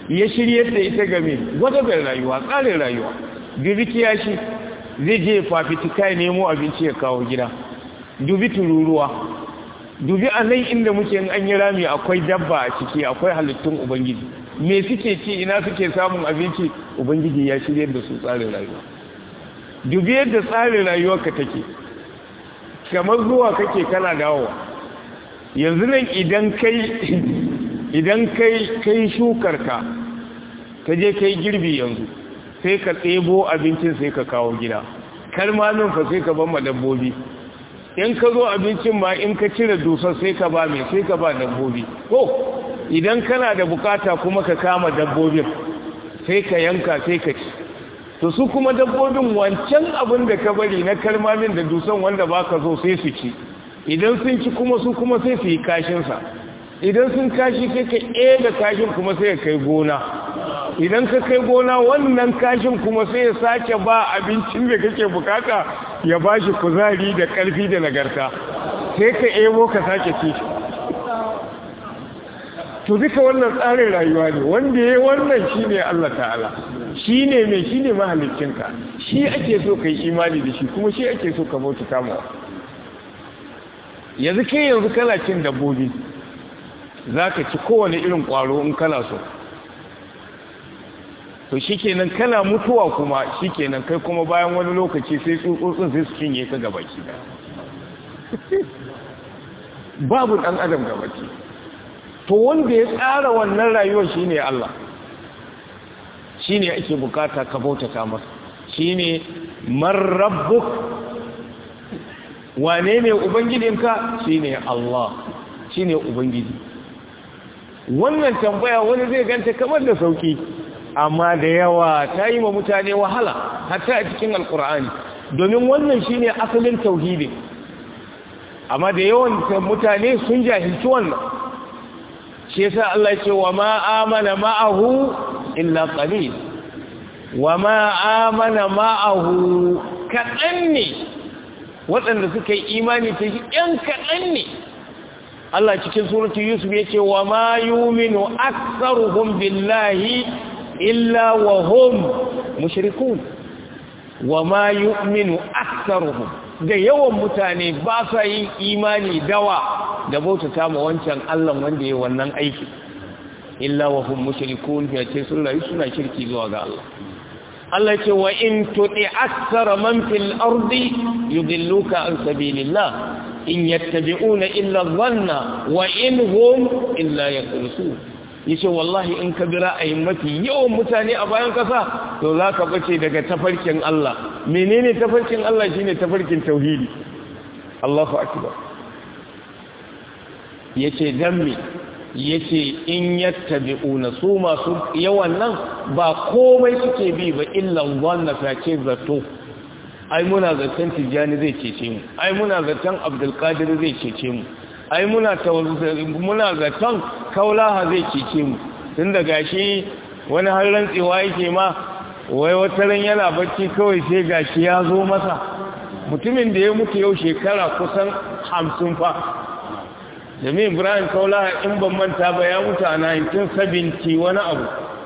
S1: ya shiryar da ita game gwadabar rayuwa tsarin rayuwa dubi kiyashi zai je fafitika ya nemo abinci ya kawo gida dubi tururuwa dubi a nan inda muke in an yi rami akwai dabba a ciki akwai halittun ubangiji me suke ci ina suke samun abinci ubangiji ya shirya da su tsarin rayuwa dubi yadda tsarin rayuwarka take kamar zuwa kake kana dawowa yanzu nan idan kai idan kai kai shukarka ka je kai girbi yanzu sai ka tsebo abincin sai ka kawo gida kalmanin fa sai ka bamma dabbobi in ka zo abincin ma in ka cire dusar sai ka ba mai sai ka ba dabbobi ko idan kana da bukata kuma ka kama dabbobin sai ka yanka sai ka ci to su kuma dabbobin wancan abin da ka bari na kalmamin da dusan wanda ba ka zo sai su ci idan sun ci kuma su kuma sai su yi kashinsa idan sun kashi sai ka da kashin kuma sai ka kai gona idan ka kai gona wannan kashin kuma sai ya sake ba abincin da kake bukata ya ba shi kuzari da ƙarfi da nagarta sai ka ebo ka sake ci to duka wannan tsarin rayuwa ne wanda ya wannan shi ne Allah ta'ala shi ne mai shi ne mahalicinka shi ake so ka yi imani da shi kuma shi ake so ka bauta kamawa yanzu kai yanzu kana cin dabbobi za ka ci kowane irin ƙwaro in kana so to shi kenan kana mutuwa kuma shi kenan kai kuma bayan wani lokaci sai tsutsotsin sai su cinye ka gabaki da babu ɗan adam gabaki to wanda ya tsara wannan rayuwar shi ne Allah shi ne ake bukata ka bautata masa shi ne marrabbuk wane ne ubangijinka shi ne Allah shi ne ubangiji wannan tambaya wani zai ganta kamar da sauki amma da yawa ta yi ma mutane wahala hatta a cikin alkur'ani domin wannan shine asalin tauhidi amma da yawan mutane sun jahilci wannan shi yasa Allah ce wa ma amana ma'ahu illa qalil wa ma amana ma'ahu kaɗan ne waɗanda suka yi imani ta shi ‘yan kaɗan ne Allah cikin suratun Yusuf ya ce wa ma yuminu aksaruhum billahi illa wa hum mushrikun wa ma yu'minu aktharuhum da yawan mutane ba sa yin imani dawa da bautata ma wancan Allah wanda yayi wannan aiki illa wa hum mushrikun ya ce sun rayu suna shirki zuwa ga Allah Allah ce wa in tudi akthara man fil ardi yudilluka an sabilillah in yattabi'una illa dhanna wa in hum illa yakhrusun yace wallahi in ka bi ra'ayin mafi yawan mutane a bayan kasa to za ka bace daga tafarkin Allah menene tafarkin Allah shine tafarkin tauhidi Allahu akbar yace dan me yace in yattabi'una su masu yawan nan ba komai suke bi ba illa wannan face zato ai muna zaton tijani zai cece mu ai muna zaton abdul qadir zai cece mu ai muna muna zaton kaulaha zai cece mu tun da gashi wani har rantsewa yake ma wai wata ran yana bacci kawai sai gashi ya zo masa mutumin da ya mutu yau shekara kusan hamsin fa jami ibrahim kaulaha in ban manta ba ya mutu a 1970 wani abu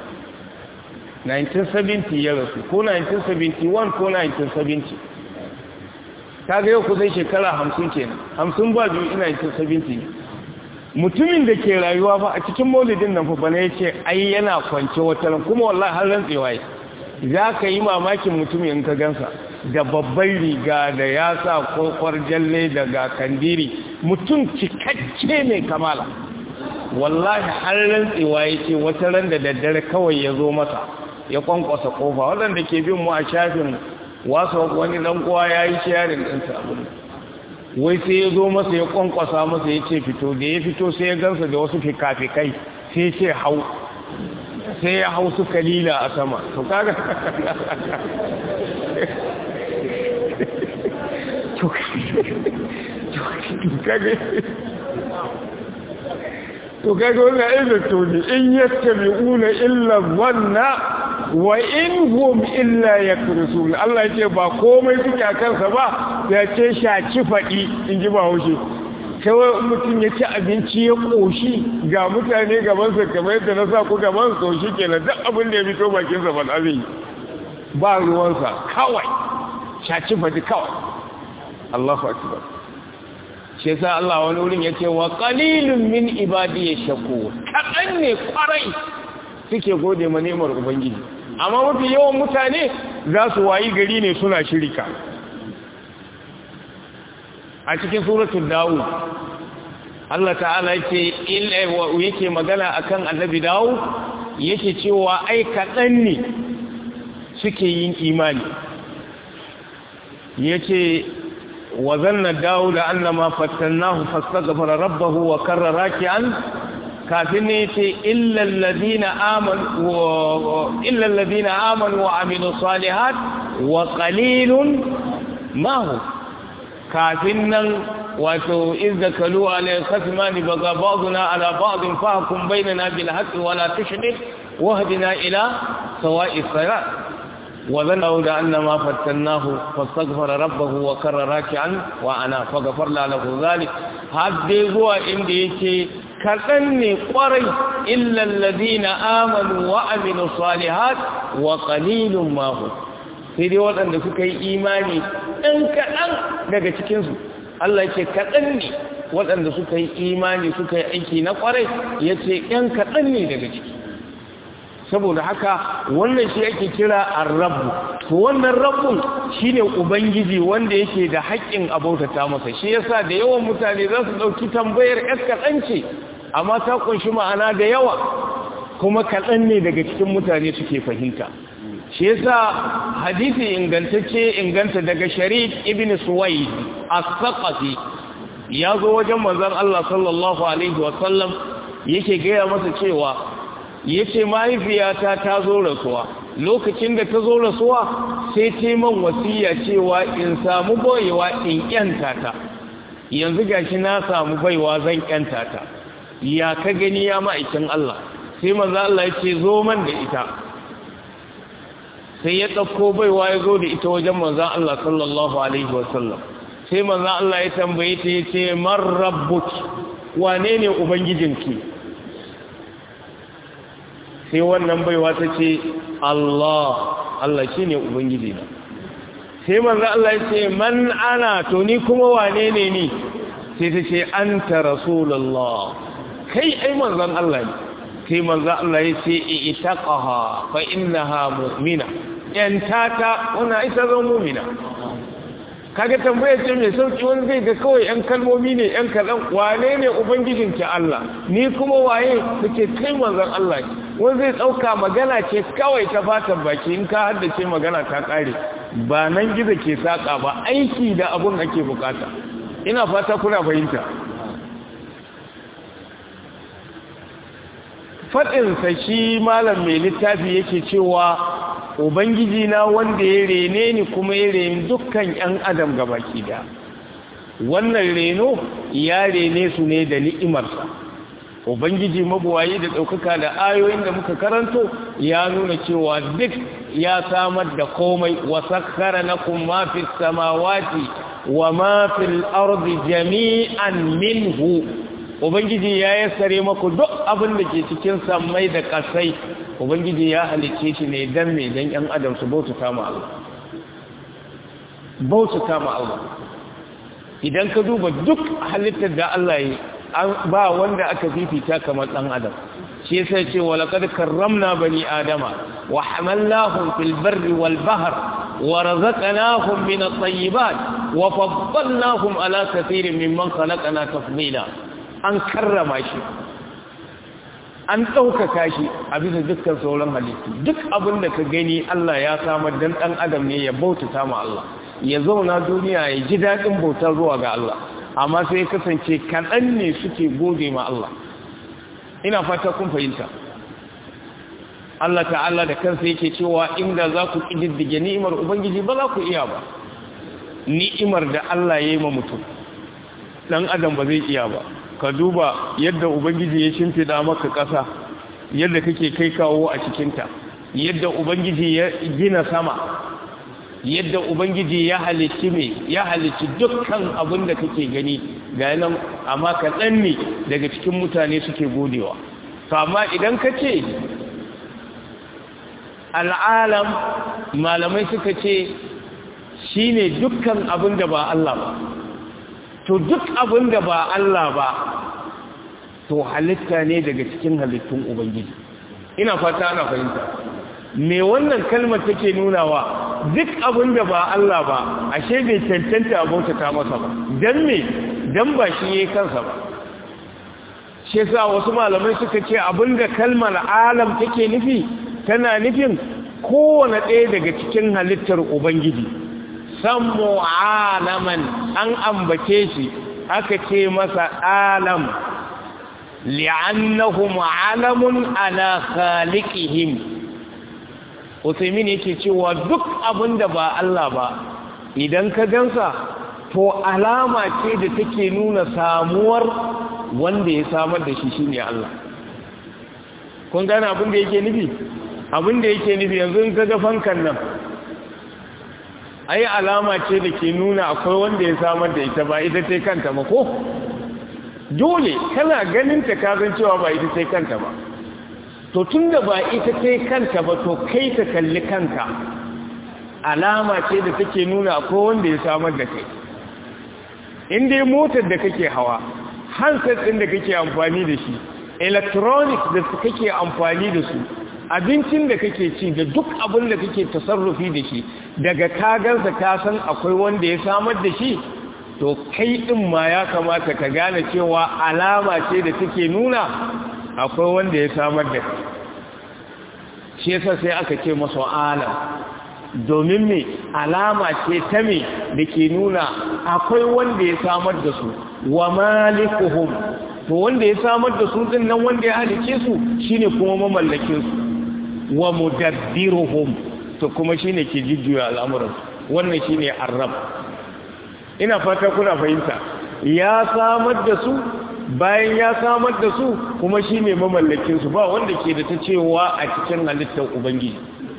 S1: 1970 ya rasu ko 1971 ko 1970 ta ga yau kusan shekara hamsin kenan hamsin ba biyu ina yin sabinti mutumin da ke rayuwa ba a cikin maulidin nan fa bana ya ce ai yana kwance wata ran kuma wallahi har rantsewa yi za ka yi mamakin mutumin in ka gansa da babban riga da ya sa kwakwar jalle daga kandiri mutum cikakke mai kamala wallahi har rantsewa ya ce wata ran da daddare kawai ya zo masa ya kwankwasa kofa waɗanda ke bin mu a shafin wasu wani dan uwa ya yi sharing ɗinsa abin wai sai ya zo masa ya kwankwasa masa ya ce fito da ya fito sai ya gansa da wasu fikafikai sai ce hau sai ya hau su kalila a sama to kaga to kaga wannan aizar to ne in yattabi'una illa wanna wa in hum illa yakrusun Allah ce ba komai suke a kansa ba ya ce shaci faɗi in ji ba haushe kawai mutum ya ci abinci ya ƙoshi ga mutane gabansa kamar yadda na sa ku gaban so shi ke na duk abin da ya fito bakinsa ba na zai ba ruwansa kawai shaci faɗi kawai Allahu akbar shi yasa Allah wani wurin ya ce wa qalilun min ibadi yashku kaɗan ne kwarai suke gode ma nemar ubangiji amma mafi yawan mutane za su wayi gari ne suna shirika a cikin suratul dawud Allah ta'ala yake yake magana akan annabi dawud yake cewa ai kaɗan ne suke yin imani yace wa zanna dawud annama fattannahu fastaghfara rabbahu wa karra raki'an kafin ne yace illa alladhina amanu illa alladhina amanu wa amilus salihat wa qalilun ma hum kafin nan wato izda kalu alai khasmani baga ba'duna ala ba'din fahkum bainana bil haqqi wa la tushdid wahdina ila sawa'i sirat wa zanna da annama fattannahu fastaghfara rabbahu wa karra raki'an wa ana faghfarna lahu dhalik hadde zuwa inda yake kadan ne kwarai illa alladhina amanu wa amilus salihat wa qalilun ma hum sai dai waɗanda suka yi imani ɗan kaɗan daga cikinsu Allah ce kaɗan ne waɗanda suka yi imani suka yi aiki na ƙwarai ya ce ɗan kaɗan ne daga ciki saboda haka wannan shi ake kira arrabu to wannan rabbun shine ubangiji wanda yake da haƙƙin abautata masa shi yasa da yawan mutane za su ɗauki tambayar ƴar kaɗan ce amma ta ƙunshi ma'ana da yawa kuma kaɗan ne daga cikin mutane suke fahimta shi yasa hadisi ingantacce inganta daga sharik ibn suwaid as-saqafi ya zo wajen manzon Allah sallallahu alaihi wa sallam yake gaya masa cewa yace mahaifiyata ta zo rasuwa lokacin da ta zo rasuwa sai ta man wasiya cewa in samu baiwa in kyanta ta yanzu gashi na samu baiwa zan kyanta ta ya ka gani ya ma'aikin Allah sai manzo Allah ya ce zo man da ita sai ya ɗauko baiwa ya zo da ita wajen manzan Allah sallallahu Alaihi wasallam sai manzan Allah ya tambaye ta ya ce marrabbut wane ne Ubangijinki sai wannan baiwa ta ce Allah Allah shi ne Ubangijina sai manzan Allah ya ce man ana to ni kuma wane ne ni sai ta ce an ta rasulallah kai ai manzan Allah ne sai manzan Allah ya ce itaqaha fa innaha mu'mina yantata wana ita zan mumina kaga tambayar ce mai sauki wani zai ga kawai yan kalmomi ne yan kaɗan wane ne ubangijin ki Allah ni kuma waye suke kai manzon Allah wani zai ɗauka magana ce kawai ta fatan baki in ka haddace magana ta ƙare ba nan gizo ke saƙa ba aiki da abun ake bukata ina fata kuna fahimta faɗinsa shi malam mai littafi yake cewa ubangiji na wanda ya rene ni kuma ya rene dukkan 'yan adam gabaki da wannan reno ya rene su ne da ni'imarsa ubangiji mabuwayi da ɗaukaka da ayoyin da muka karanto ya nuna cewa duk ya samar da komai wa sakkara na kuma fi samawati wa ma fil ardi jami'an minhu ubangiji ya yassare maku duk abin da ke cikin sammai da kasai ubangiji ya halicce shi ne dan me dan yan adam su baututa ma Allah baututa ma Allah idan ka duba duk halittar da Allah yi ba wanda aka fifita kamar dan adam shi yasa ce wa laqad karramna bani adama wa hamalnahum fil barri wal bahr wa razaqnahum min at-tayyibat wa faddalnahum ala kathirin mimman khalaqna tafdila an karrama shi an ɗaukaka shi a bisa dukkan sauran halittu duk abin da ka gani Allah ya samar dan ɗan adam ne ya bautata ma Allah ya zauna duniya ya ji daɗin bautar zuwa ga Allah amma sai ya kasance kaɗan ne suke gode ma Allah ina fata kun fahimta Allah ta'ala da kansa yake cewa inda za ku ƙididdige ni'imar Ubangiji ba za ku iya ba ni'imar da Allah ya yi ma mutum ɗan adam ba zai iya ba ka duba yadda ubangiji ya shimfida maka ƙasa yadda kake kai kawo a cikinta yadda ubangiji ya gina sama yadda ubangiji ya halicci me ya halicci dukkan abin da kake gani ga nan amma kaɗan ne daga cikin mutane suke godewa to amma idan ka ce al'alam malamai suka ce shi ne dukkan abin da ba Allah ba to duk abin da ba Allah ba to halitta ne daga cikin halittun ubangiji ina fata ana fahimta me wannan kalmar take nunawa duk abin da ba Allah ba ashe bai cancanta a bautata masa ba dan me dan ba shi yayin kansa ba shi yasa wasu malamai suka ce abin da kalmar alam take nufi tana nufin kowane ɗaya daga cikin halittar ubangiji sammu alaman an ambace shi aka ce masa alam li'annahum alamun ala khaliqihim Usaimin yake cewa duk abin da ba Allah ba idan ka gansa to alama ce da take nuna samuwar wanda ya samar da shi shine Allah kun gane abin da yake nufi abin da yake nufi yanzu in kaga fankan nan ai alama ce da ke nuna akwai wanda ya samar da ita ba ita ce kanta ba ko dole kana ganin ta kazan cewa ba ita ce kanta ba to tunda ba ita ce kanta ba to kai ta kalli kanka alama ce da take nuna akwai wanda ya samar da kai in dai motar da kake hawa handset ɗin da kake amfani da shi electronics da kake amfani da su abincin da kake ci da duk abin da kake tasarrufi da shi daga kagansa ka san akwai wanda ya samar da shi to kai din ma ya kamata ka gane cewa alama ce da take nuna akwai wanda ya samar da kai shi yasa sai aka ce masa alam domin me alama ce ta me da ke nuna akwai wanda ya samar da su wa malikuhum to wanda ya samar da su din nan wanda ya halice su shine kuma mamallakin su wa mudabbiruhum to kuma shine ke jujjuya al'amuran wannan shine arrab ina fata kuna fahimta ya samar da su bayan ya samar da su kuma shine mamallakin su ba wanda ke da ta cewa a cikin halittar ubangiji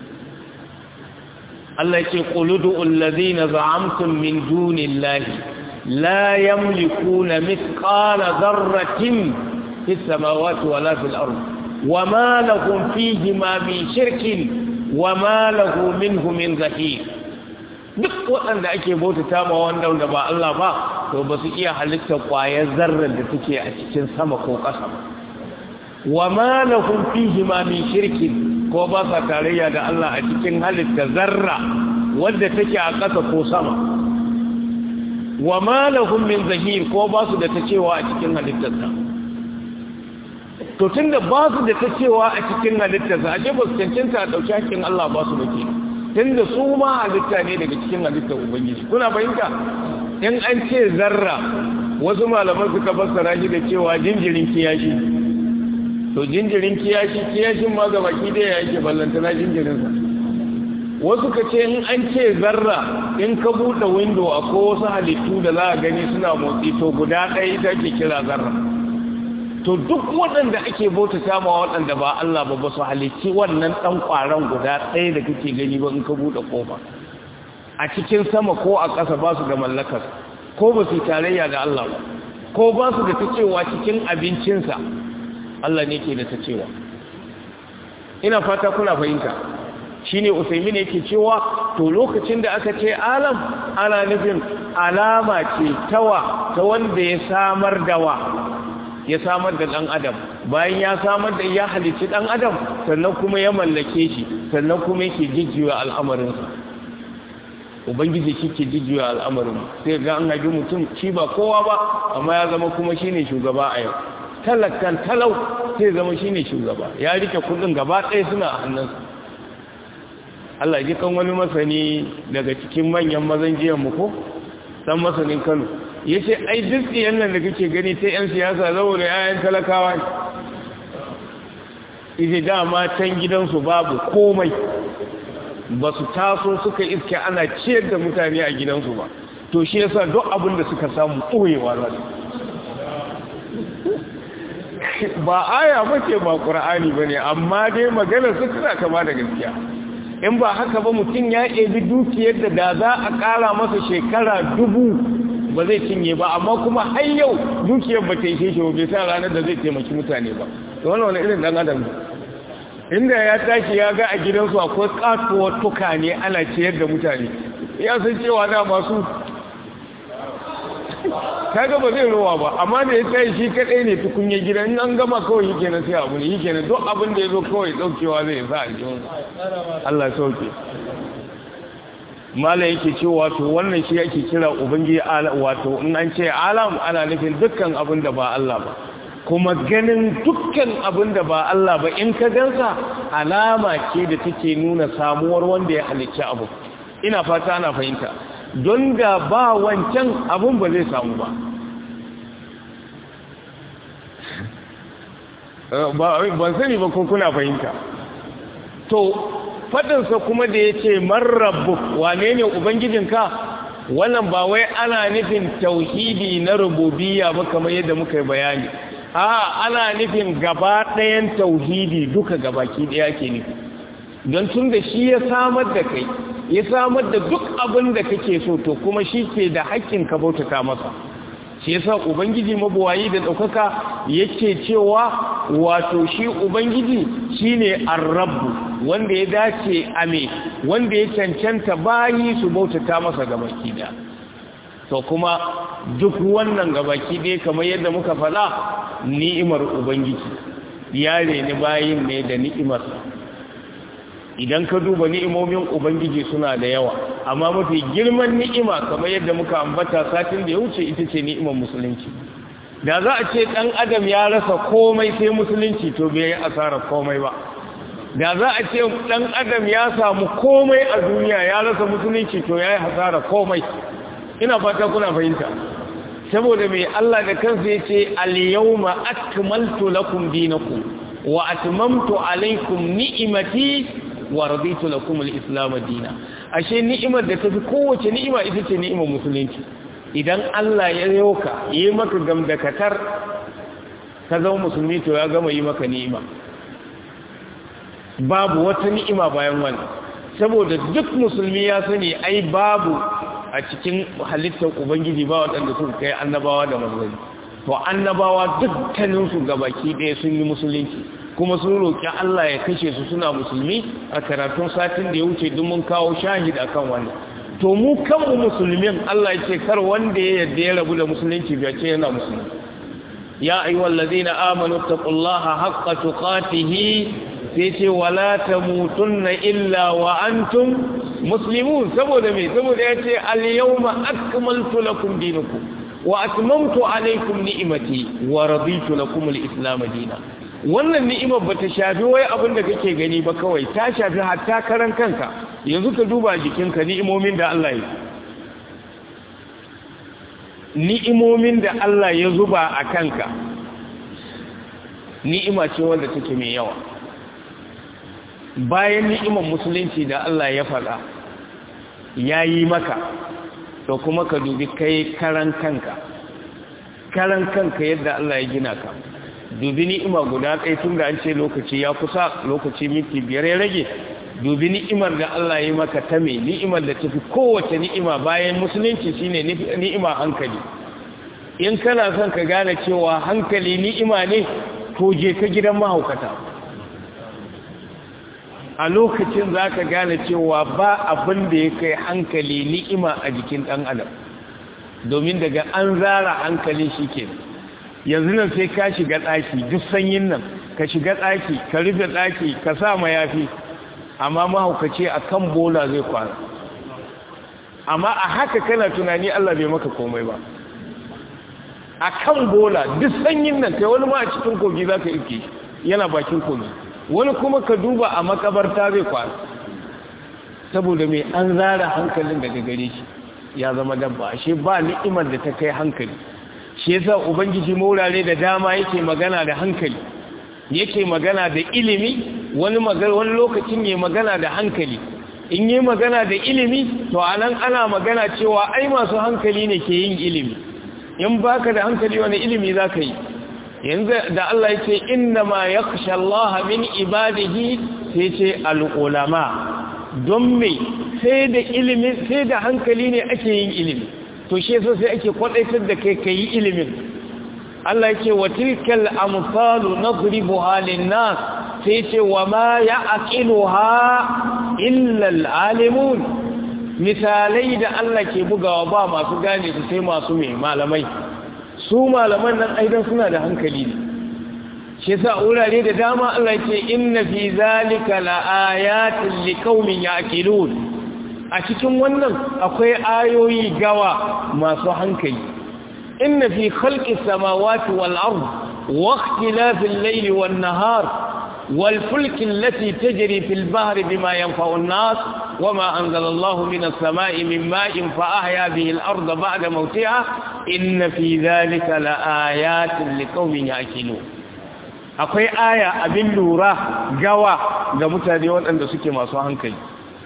S1: Allah yake quludu allazina za'amtum min dunillahi la yamlikuna mithqala dharratin fis samawati wala fil ardi وما لهم فيهما من شرك وما له منه من ظهير duk waɗanda ake bautata ma wanda wanda ba Allah ba to ba su iya halittar ƙwayar zarrar da take a cikin sama ko ƙasa ba wa ma lahum fihi ma min shirkin ko ba sa tarayya da Allah a cikin halitta zarra wanda take a ƙasa ko sama wa ma lahum min zahir ko ba su da ta cewa a cikin halittarsa to tun da ba su da ta cewa a cikin halittarsa a ba su cancanta a ɗauki hakkin Allah ba su bake tun da su ma halitta ne daga cikin halittar Ubangiji kuna fahimta in an ce zarra wasu malaman suka fassara shi da cewa jinjirin kiyashi to jinjirin kiyashi kiyashin ma ga baki da ya yake ballantana jinjirinsa wasu ka ce in an ce zarra in ka buɗe windo akwai wasu halittu da za a gani suna motsi to guda ɗaya ita ke kira zarra to duk waɗanda ake bautata ma waɗanda ba Allah ba ba su halicci wannan ɗan ƙwaron guda ɗaya da kake gani ba in ka buɗe ƙofa a cikin sama ko a ƙasa ba su da mallakar ko ba su tarayya da Allah ba ko ba su da ta cewa cikin abincinsa Allah ne ke da ta cewa ina fata kuna fahimta shine usaimi ne yake cewa to lokacin da aka ce alam ana nufin alama ce tawa ta wanda ya samar da wa ya samar da ɗan adam bayan ya samar da ya halicci ɗan adam sannan kuma ya mallake shi sannan kuma yake jijjiwa al'amarinsa ubangiji shi ke jijjiwa al'amarin sai ga an haifi mutum shi ba kowa ba amma ya zama kuma shi ne shugaba a yau talakan talau sai zama shi ne shugaba ya rike kudin gaba ɗaya suna a hannunsa Allah ji kan wani masani daga cikin manyan mazan jiyan mu ko san masanin Kano ya ce ai duk yan nan da kake gani sai 'yan siyasa saboda 'ya'yan talakawa ije dama can gidansu babu komai ba su taso suka iske ana ciyar da mutane a gidansu ba to shi yasa duk abin da suka samu ɓoyewa za su ba aya ba ce ba ƙura'ani ba ne amma dai magana su tana kama da gaskiya in ba haka ba mutum ya ɗebi dukiyar da da za a ƙara masa shekara dubu ba zai cinye ba amma kuma har yau dukiyar ba ta ishe shi ba bai sa ranar da zai taimaki mutane ba to wannan wani irin dan adam inda ya tashi ya ga a gidansu akwai katuwar tuka ne ana ciyar da mutane ya san cewa na masu kaga ba zai rowa ba amma da ya tsaye shi kadai ne tukunye gidan an gama kawai yake na sai abu ne yake na duk abin da ya zo kawai daukewa zai sa a jiwon Allah sauke mala yake ce wato wannan shi yake kira ubangiji wato in an ce alam ana nufin dukkan abin da ba Allah ba kuma ganin dukkan abin da ba Allah ba in ka gansa alama ce da take nuna samuwar wanda ya halicci abu ina fata ana fahimta don da ba wancan abin ba zai samu ba ban sani ba ko kuna fahimta to faɗinsa kuma da ya ce marrabu wane ne ubangijinka wannan ba wai ana nufin tauhidi na rububiyya ba kamar yadda muka yi bayani a ana nufin gaba ɗayan tauhidi duka gabaki ɗaya ke nufi don tun da shi ya samar da kai ya samar da duk abin da kake so to kuma shi ke da haƙƙin ka bautata masa shi yasa ubangiji mabuwayi da ɗaukaka yake cewa wato shi ubangiji shine ar-rabbu wanda ya dace ame wanda ya cancanta bayi su bautata masa gabaki da to kuma duk wannan gabaki ɗaya kamar yadda muka faɗa ni'imar ubangiji ya reni bayin ne da ni'imar idan ka duba ni'imomin ubangiji suna da yawa amma mafi girman ni'ima kamar yadda muka ambata satin da ya wuce ita ce ni'imar musulunci da za a ce ɗan adam ya rasa komai sai musulunci to bai yi asarar komai ba da za a ce ɗan adam ya samu komai a duniya ya rasa musulunci to ya yi hasara komai ina fata kuna fahimta saboda mai Allah da kansa ya ce al-yawma akmaltu lakum dinakum wa atmamtu alaykum ni'imati wa raditu lakum al-islam dina ashe ni'imar da tafi kowace ni'ima ita ce ni'imar musulunci idan Allah ya yoka yi maka gamdakatar ka zama musulmi to ya gama yi maka ni'ima babu wata ni'ima bayan wannan saboda duk musulmi ya sani ai babu a cikin halittar ubangiji ba waɗanda suka kai annabawa da manzanni to annabawa dukkaninsu gabaki ɗaya sun yi musulunci kuma sun roƙi Allah ya kashe su suna musulmi a karatun satin da ya wuce duk mun kawo shahid akan wannan to mu kanmu musulmin Allah ya ce kar wanda ya yarda ya rabu da musulunci bai ce yana musulmi ya ayyuhal ladina amanu taqullaha haqqa tuqatihi sai ce wala tamutunna illa wa antum muslimun saboda me saboda ya ce al yawma akmaltu lakum dinakum wa atmamtu alaykum ni'mati wa raditu lakum al islam dinan wannan ni'imar ba ta shafi wai abin da kake gani ba kawai ta shafi hatta karan kanka yanzu ka duba jikinka ni'imomin da Allah ya ni'imomin da Allah ya zuba a kanka ni'ima ce wanda take mai yawa bayan ni'imar musulunci da Allah ya faɗa ya yi maka to kuma ka dubi kai karan kanka karan kanka yadda Allah ya gina ka dubi ni'ima guda ɗaya tun da an ce lokaci ya kusa lokaci minti biyar ya rage dubi ni'imar da Allah ya maka ta me ni'imar da tafi kowace ni'ima bayan musulunci shine ni'ima hankali in kana son ka gane cewa hankali ni'ima ne to je ka gidan mahaukata a lokacin za ka gane cewa ba abin da ya kai hankali ni'ima a jikin ɗan adam domin daga an zara hankalin shi kenan yanzu nan sai ka shiga ɗaki duk sanyin nan ka shiga ɗaki ka rufe ɗaki ka sa mayafi amma mahaukaci a kan bola zai kwana amma a haka kana tunani Allah bai maka komai ba a kan bola duk sanyin nan kai wani ma a cikin kogi za ka ike yana bakin kogi wani kuma ka duba a makabarta zai kwana saboda mai an zara hankalin daga gare shi ya zama dabba ashe ba ni'imar da ta kai hankali shi yasa ubangiji maurare da dama yake magana da hankali yake magana da ilimi wani magana wani lokacin yayi magana da hankali in yi magana da ilimi to anan ana magana cewa ai masu hankali ne ke yin ilimi in baka da hankali wani ilimi zaka yi yanzu da Allah yake inna ma yakhsha Allah min ibadihi sai ce al-ulama don me sai da ilimi sai da hankali ne ake yin ilimi to shi yasa sai ake kwadaitar da kai kai ilimin Allah yake wa tilkal amsalu nadribuha lin-nas sai ce wa ma ya'qiluha illa al-alimun misalai da Allah ke bugawa ba masu gane su sai masu mai malamai su malaman nan aidan suna da hankali ne shi yasa wurare da dama Allah ce inna fi zalika laayatin liqaumin ya'qilun a cikin wannan akwai ayoyi gawa masu hankali inna fi khalqis samawati wal ard wa ikhtilafil layli wan nahar wal fulki allati tajri fil bahri bima yanfa'u an-nas wama anzala Allahu minas samai min ma'in fa ahya bihi al-ardha ba'da mawtiha inna fi zalika laayatin liqaumin ya'qilun akwai aya abin lura gawa ga mutane waɗanda suke masu hankali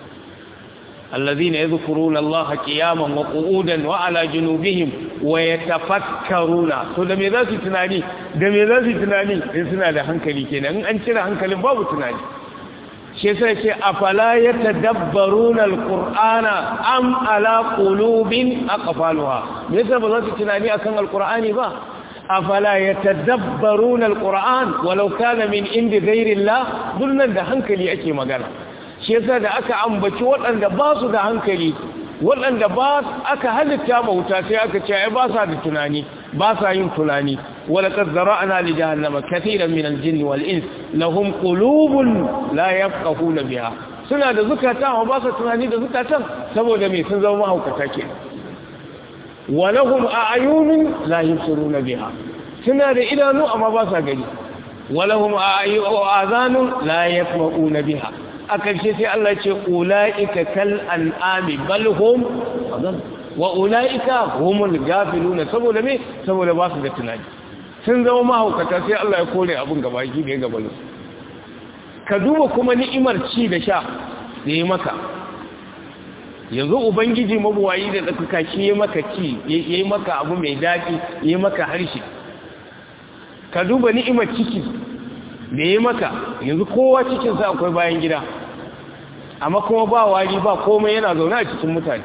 S1: الذين يذكرون الله قياما وقعودا وعلى جنوبهم ويتفكرون to da me za su tunani da me za su tunani in suna da hankali kenan in an cire hankalin babu tunani shi yasa ce afala yatadabbaruna alqur'ana am ala qulubin aqfaluha me yasa ba za su tunani akan alqur'ani ba afala yatadabbaruna alquran walau kana min indi ghayrillah dunnan da hankali ake magana shi yasa da aka ambaci waɗanda ba su da hankali waɗanda ba aka halitta bauta sai aka ce ai ba sa da tunani ba sa yin tunani wala qad zara'na li jahannama katiran min al-jinni wal ins lahum qulubun la yafqahuna biha suna da zukata amma ba sa tunani da zukatan saboda me sun zama mahaukata ke walahum a'yunun la yubsiruna biha suna da idanu amma ba sa gani walahum a'yunun la yasma'una biha a ƙarshe sai Allah ce ula'ika kal an'ami bal hum wa ula'ika humul gafiluna saboda me saboda ba su da tunani sun zama mahaukata sai Allah ya kore abin gaba ki da ya gaba ka duba kuma ni'imar ci da sha da ya maka yanzu ubangiji mabuwayi da tsakaka shi ya maka ci ya yi maka abu mai daɗi ya yi maka harshe ka duba ni'imar ciki da ya maka yanzu kowa cikinsa akwai bayan gida amma kuma ba wari ba komai yana zaune a cikin mutane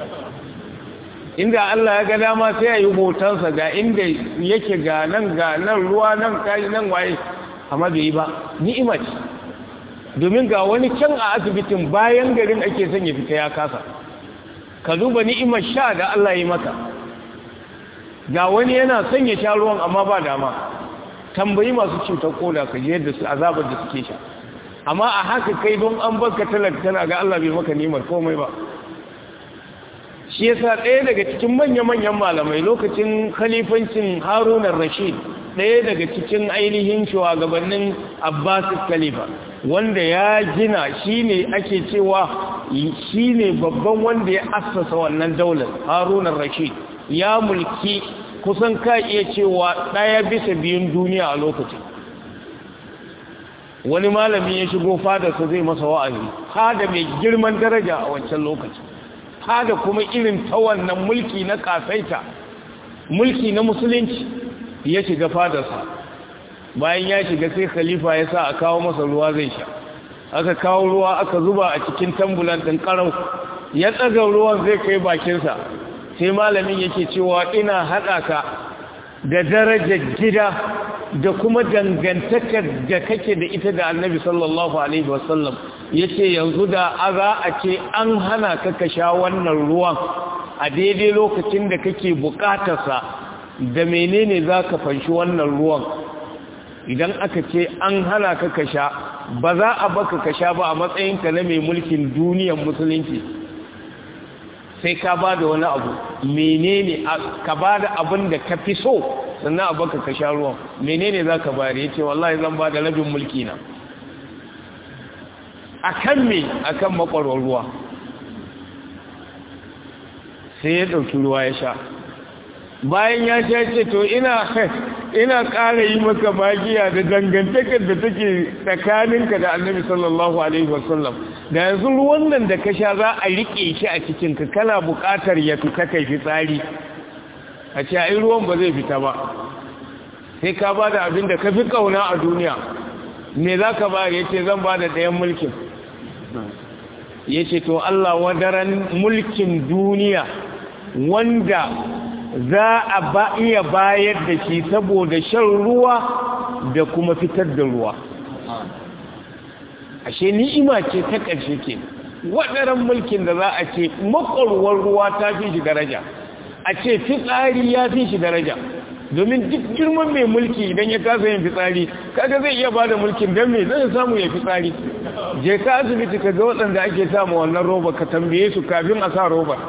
S1: inda Allah ya ga dama sai ya yi hotonsa ga inda yake ga nan ga nan ruwa nan kayi nan waye amma bai yi ba ni'ima ce domin ga wani can a asibitin bayan garin ake son ya fita ya kasa ka duba ni'imar sha da Allah ya yi maka ga wani yana son ya sha ruwan amma ba dama tambayi masu cutar koda ka je yadda su azabar da suke sha amma a haka kai don an baka talaka tana ga Allah bai maka nimar komai ba shi yasa ɗaya daga cikin manya-manyan malamai lokacin khalifancin harunan rashid ɗaya daga cikin ainihin shugabannin abbasis khalifa wanda ya gina shine ake cewa shine babban wanda ya assasa wannan daular harunan rashid ya mulki kusan ka iya cewa ɗaya bisa biyun duniya a lokacin wani malami ya shigo fadarsa zai masa wa'azi fada mai girman daraja a wancan lokacin fada kuma irin ta wannan mulki na kasaita mulki na musulunci ya shiga fadarsa bayan ya shiga sai khalifa ya sa a kawo masa ruwa zai sha aka kawo ruwa aka zuba a cikin tambulan ɗin ƙarau ya tsaga ruwan zai kai bakinsa sai malamin yake cewa ina haɗa ka da darajar gida da kuma dangantakar da kake da ita da annabi sallallahu alaihi wasallam ya ce yanzu da za a ce an hana ka ka sha wannan ruwan a daidai lokacin da kake bukatarsa da menene za ka fanshi wannan ruwan idan aka ce an hana ka ka sha ba za a baka ka sha ba a matsayinka na mai mulkin duniyar musulunci sai ka ba da wani abu menene ka ba da abin da ka fi so sannan a baka ka sha ruwan menene za ka bari ya ce wallahi zan ba da rabin mulki na a kan me a kan makwarwar ruwa sai ya ɗauki ruwa ya sha bayan ya sha ce to ina ina ƙara yi maka magiya da dangantakar da take tsakaninka da annabi sallallahu alaihi wasallam da yanzu ruwan nan da ka sha za a riƙe shi a cikinka kana buƙatar ya fita kai fitsari a ce ai ruwan ba zai fita ba sai ka ba da abin da ka fi ƙauna a duniya me za ka ba ya ce zan ba da ɗayan mulkin yace to Allah wadaran mulkin duniya wanda za a ba iya bayar da shi saboda shan ruwa da kuma fitar da ruwa ashe ni'ima ce ta ƙarshe ke waɗannan mulkin da za a ce makwarwar ruwa ta fi shi daraja a ce fitsari ya fi shi daraja domin duk girman mai mulki idan ya kasa yin fitsari kaga zai iya bada mulkin don me zai samu ya fitsari je ka asibiti ka ga waɗanda ake samu wannan roba ka tambaye su kafin a sa roba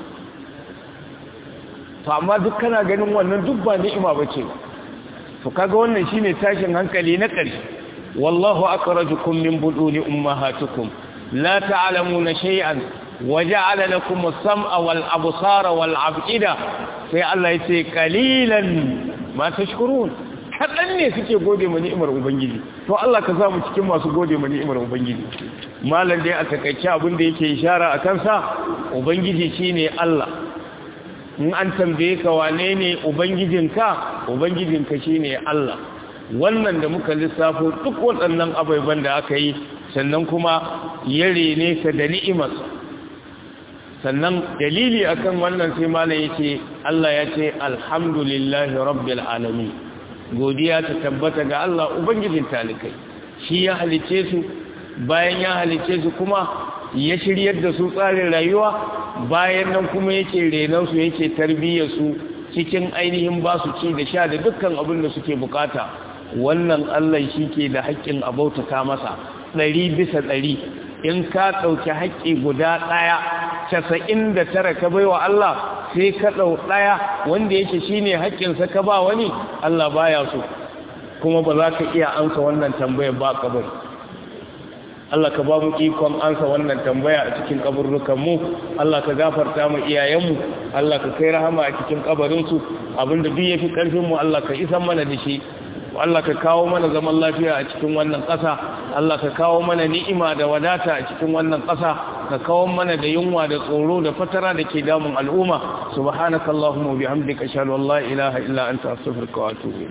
S1: to amma duk kana ganin wannan duk ba ni'ima bace to kaga wannan shine tashin hankali na ƙarshe wallahu akhrajakum min buduni ummahatikum la ta'lamuna shay'an waja'ala lakum as-sam'a wal absara wal af'ida sai Allah yace qalilan ma tashkurun kadan ne suke gode mu ni'imar ubangiji to Allah ka samu cikin masu gode mu ni'imar ubangiji malam dai a takaice abin da yake ishara akan sa ubangiji shine Allah in an tambaye ka wane ne ubangijinka ubangijinka shine Allah wannan da muka lissafo duk waɗannan abubuwan da aka yi sannan kuma ya rene ka da ni'imarsa sannan dalili akan wannan sai malam yace Allah ya ce alhamdulillahi rabbil alamin godiya ta tabbata ga Allah ubangijin talikai shi ya halice su bayan ya halice su kuma ya shiryar da su tsarin rayuwa bayan nan kuma yake renon su yake tarbiyyar su cikin ainihin ba su ci da sha da dukkan abin da suke bukata wannan Allah shi ke da haƙƙin abautata masa ɗari bisa ɗari in ka ɗauki haƙƙi guda ɗaya casa'in da tara ka bai wa Allah sai ka ɗau ɗaya wanda yake shi ne haƙƙinsa ka ba wani Allah baya so kuma ba za ka iya ansa wannan tambayar ba ka bari Allah ka ba mu ikon ansa wannan tambaya a cikin kaburrukanmu Allah ka gafarta mu iyayenmu Allah ka kai rahama a cikin kabarinsu abinda duk yafi karfinmu Allah ka isan mana da shi Allah ka kawo mana zaman lafiya a cikin wannan ƙasa Allah ka kawo mana ni'ima da wadata a cikin wannan ƙasa ka kawo mana da yunwa da tsoro da fatara da ke damun al'umma subhanakallahumma wa bihamdika ashhadu an la ilaha illa anta astaghfiruka wa atubu